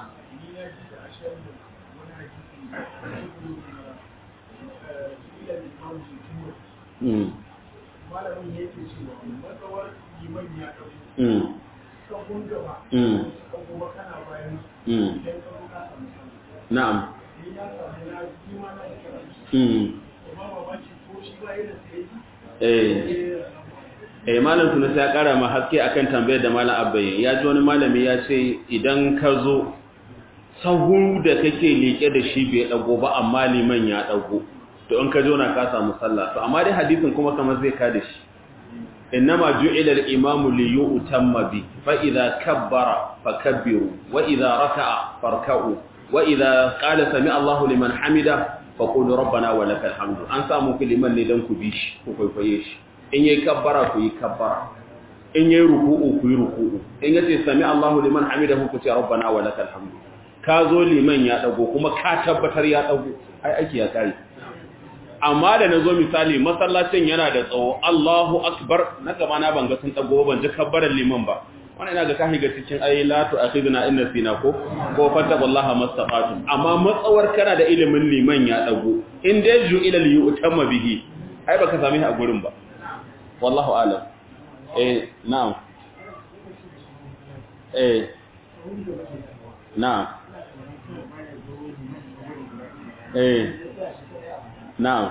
Mm. malamin yake cewa matsawar liman ya ɗauki Mm. sahun gaba Mm. ka kuma kana bayan Mm. idan ka zo ka samu sallah Na'am. in ya samu na ji ma na kira shi Mm. amma mamaki ko shi ba yana sai Eh. Eh malam Sunusi ya kara ma haske akan tambayar da malam Abbaye. Ya ji wani malami ya ce idan ka zo sahu da kake leke da shi bai dago ba amma liman ya dago. To in ka zo na ka samu sallah. To amma dai hadisin kuma kamar zai ka da shi. Innama ju'ila al-imamu li yu'tamma bi fa idza kabbara fakabbiru wa idza raka'a farka'u wa idza qala sami Allahu liman hamida faqulu rabbana wa lakal hamdu. An samu ku liman ne dan ku bi shi ku kwaikwaye shi. in yayi kabbara ku yi kabbara in yayi ruku'u ku yi ruku'u in yace sami Allahu liman hamidahu ku ce rabbana wa lakal hamdu ka zo liman ya dago kuma ka tabbatar ya dago ai aiki ya kare amma da nazo misali masallacin yana da tsawo Allahu akbar na gaba na ban ga sun dago ban ji kabbaran liman ba wannan ina ga kahi ga cikin ayi la tu akhidna inna sina ko ko fattaqullaha mastaqatum amma matsawar kana da ilimin liman ya dago in dai ju ila li yutamma bihi ai baka sami a gurin ba wallahu alam eh na'am eh na'am eh na'am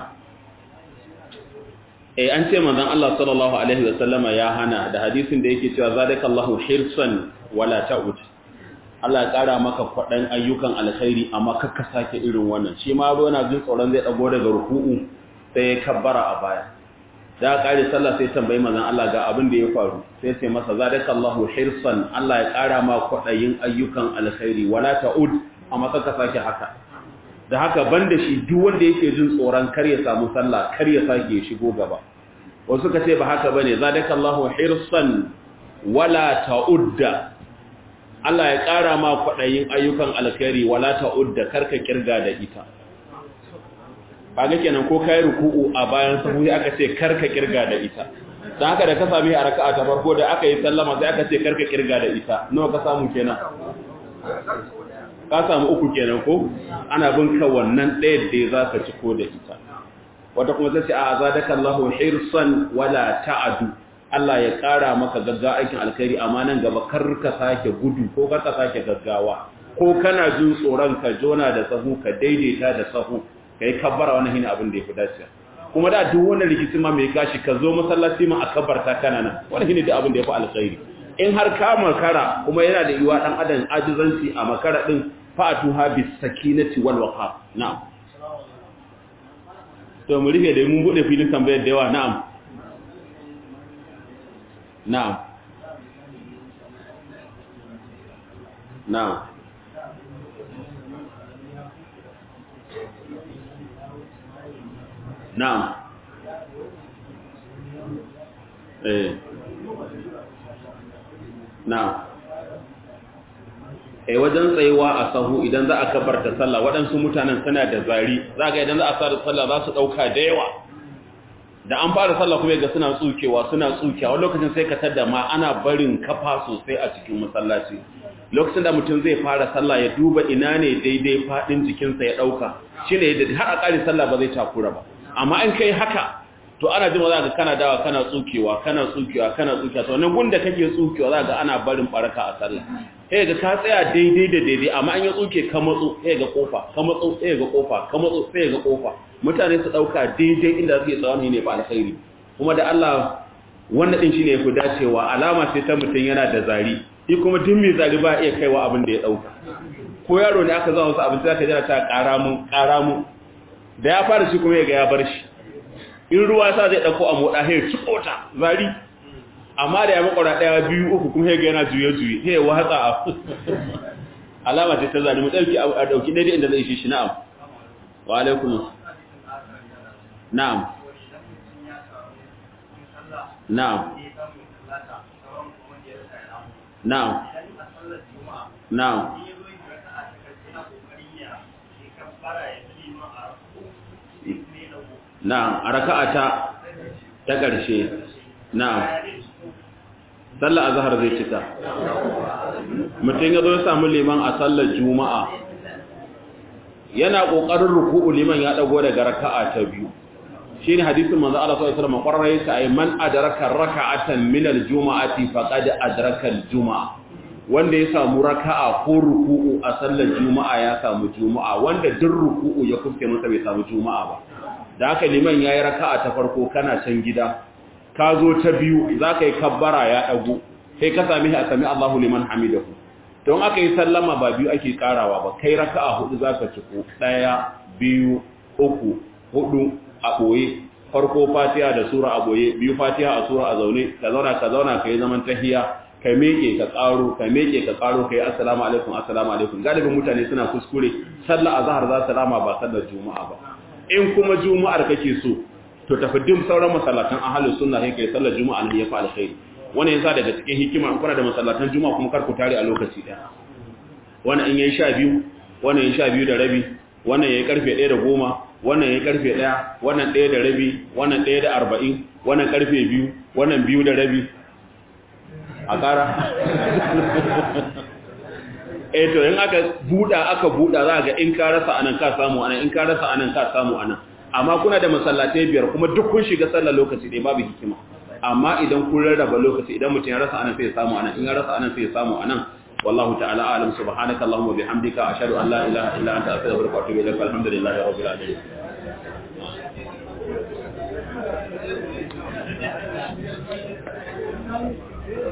eh an ce manzon Allah sallallahu alaihi wasallama ya hana da hadisin da yake cewa zadakallahu hirsan wala ta'ud Allah ya kara maka kwadan ayyukan alkhairi amma kakka sake irin wannan shi ma yana jin tsoron zai dago daga ruku'u sai ya kabbara a baya da kare sallah sai tambayi manzon Allah ga abin da ya faru sai sai masa zadakallahu hirsan Allah ya kara ma kwadayin ayyukan alkhairi wala ta'ud amma kaka sake haka da haka banda shi duk wanda yake jin tsoron kar ya samu sallah kar ya sake ya shigo gaba wasu ka ce ba haka bane zadakallahu hirsan wala ta'udda Allah ya kara ma kwadayin ayyukan alkhairi wala ta'udda karka kirga da ita kaga kenan ko kai ruku'u a bayan sahu sai aka ce karka kirga da ita dan haka da ka sami a raka'a ta farko da aka yi sallama sai aka ce karka kirga da ita nawa ka samu kenan ka samu uku kenan ko ana bin ka wannan ɗaya da za ka ci ko da ita wata kuma sai ce a zadaka Allahu hirsan wala ta'adu Allah ya ƙara maka gaggawa aikin alkhairi amma nan gaba kar ka sake gudu ko kar ka sake gaggawa ko kana jin tsoron ka jona da sahu ka daidaita da sahu kai kabbara wannan shine abin da yafi dacewa kuma da duk wannan rikici ma mai gashi ka zo masallaci ma a kabbarta kana nan wannan shine duk abin da yafi alkhairi in har ka makara kuma yana da yiwa dan adam ajizanci a makara din fa'atuha bis sakinati wal waqar na'am to mu rufe da mun bude filin tambayar da yawa na'am na'am na'am na'am eh na'am eh wajen tsayuwa a sahu idan za a kabarta sallah waɗansu mutanen suna da zari za ga idan za a sa sallah za su ɗauka da yawa da an fara sallah kuma ga suna tsukewa suna tsukewa wani lokacin sai ka tada ma ana barin kafa sosai a cikin masallaci lokacin da mutum zai fara sallah ya duba ina ne daidai faɗin jikinsa ya ɗauka shi ne da har a ƙari sallah ba zai takura ba amma in kai haka to ana jin za ga kana dawa kana tsukewa kana tsukewa kana tsukewa to wannan gunda kake tsukewa za ga ana barin baraka a sallah sai ga ka tsaya daidai da daidai amma an ya tsuke ka matso sai ga kofa ka matso sai ga kofa ka matso sai ga kofa mutane su dauka daidai inda suke tsawon ne ba alkhairi kuma da Allah wannan din shine yafi dacewa alama ce ta mutun yana da zari shi kuma duk mai zari ba iya kaiwa abin da ya dauka ko yaro ne aka zama wasu abin da ka jira ta ƙara mu ƙara mu da ya fara shi kuma ya ga ya bar shi in ruwa sa zai dauko a moda sai tsota zari amma da ya makwara daya biyu uku kuma sai ga yana juye juye sai ya watsa a alama ce ta zari mu dauki a dauki daidai inda zai shi shi na'am wa alaikum na'am na'am na'am na'am na'am a raka'a ta ta ƙarshe na'am sallar azhar zai cika mutum ya zo ya samu liman a sallar juma'a yana ƙoƙarin ruku'u liman ya dago daga raka'a ta biyu shine hadisin manzo Allah sallallahu alaihi wasallam qarraye ta ay man adraka raka'atan min al-juma'ati faqad adraka al-juma'a wanda ya samu raka'a ko ruku'u a sallar juma'a ya samu juma'a wanda duk ruku'u ya kufke masa bai samu juma'a ba da haka liman ya yi raka'a ta farko kana can gida ka zo ta biyu za ka yi kabbara ya ɗagu sai ka sami a sami Allahu liman hamidahu don aka yi sallama ba biyu ake karawa ba kai raka'a hudu za ka ciko ɗaya biyu uku hudu a ɓoye farko fatiha da sura a ɓoye biyu fatiha a sura a zaune ka zauna ka zauna ka yi zaman tahiya ka meke ka ƙaro ka meke ka ƙaro ka yi assalamu alaikum assalamu alaikum galibin mutane suna kuskure sallar azhar za su rama ba sallar juma'a ba in kuma juma'ar kake so to tafi dim sauran masallatan ahlus sunna sai kai sallar juma'a ne yafi alkhairi wannan yasa daga cikin hikima in kuna da masallatan juma'a kuma kar ku tare a lokaci daya wannan in yayi 12 wannan yayi 12 da rabi wannan yayi karfe 1 da 10 wannan yayi karfe 1 wannan 1 da rabi wannan 1 da 40 wannan karfe 2 wannan 2 da rabi a kara eh to in aka buda aka buda za ga in ka rasa anan ka samu anan in ka rasa anan ka samu anan amma kuna da masallatai biyar kuma duk kun shiga sallar lokaci dai babu hikima amma idan kun rarraba lokaci idan mutum ya rasa anan sai ya samu anan in ya rasa anan sai ya samu anan wallahu ta'ala a'lam subhanaka allahumma bihamdika ashhadu an la ilaha illa anta astaghfiruka wa atubu ilaik alhamdulillahi rabbil alamin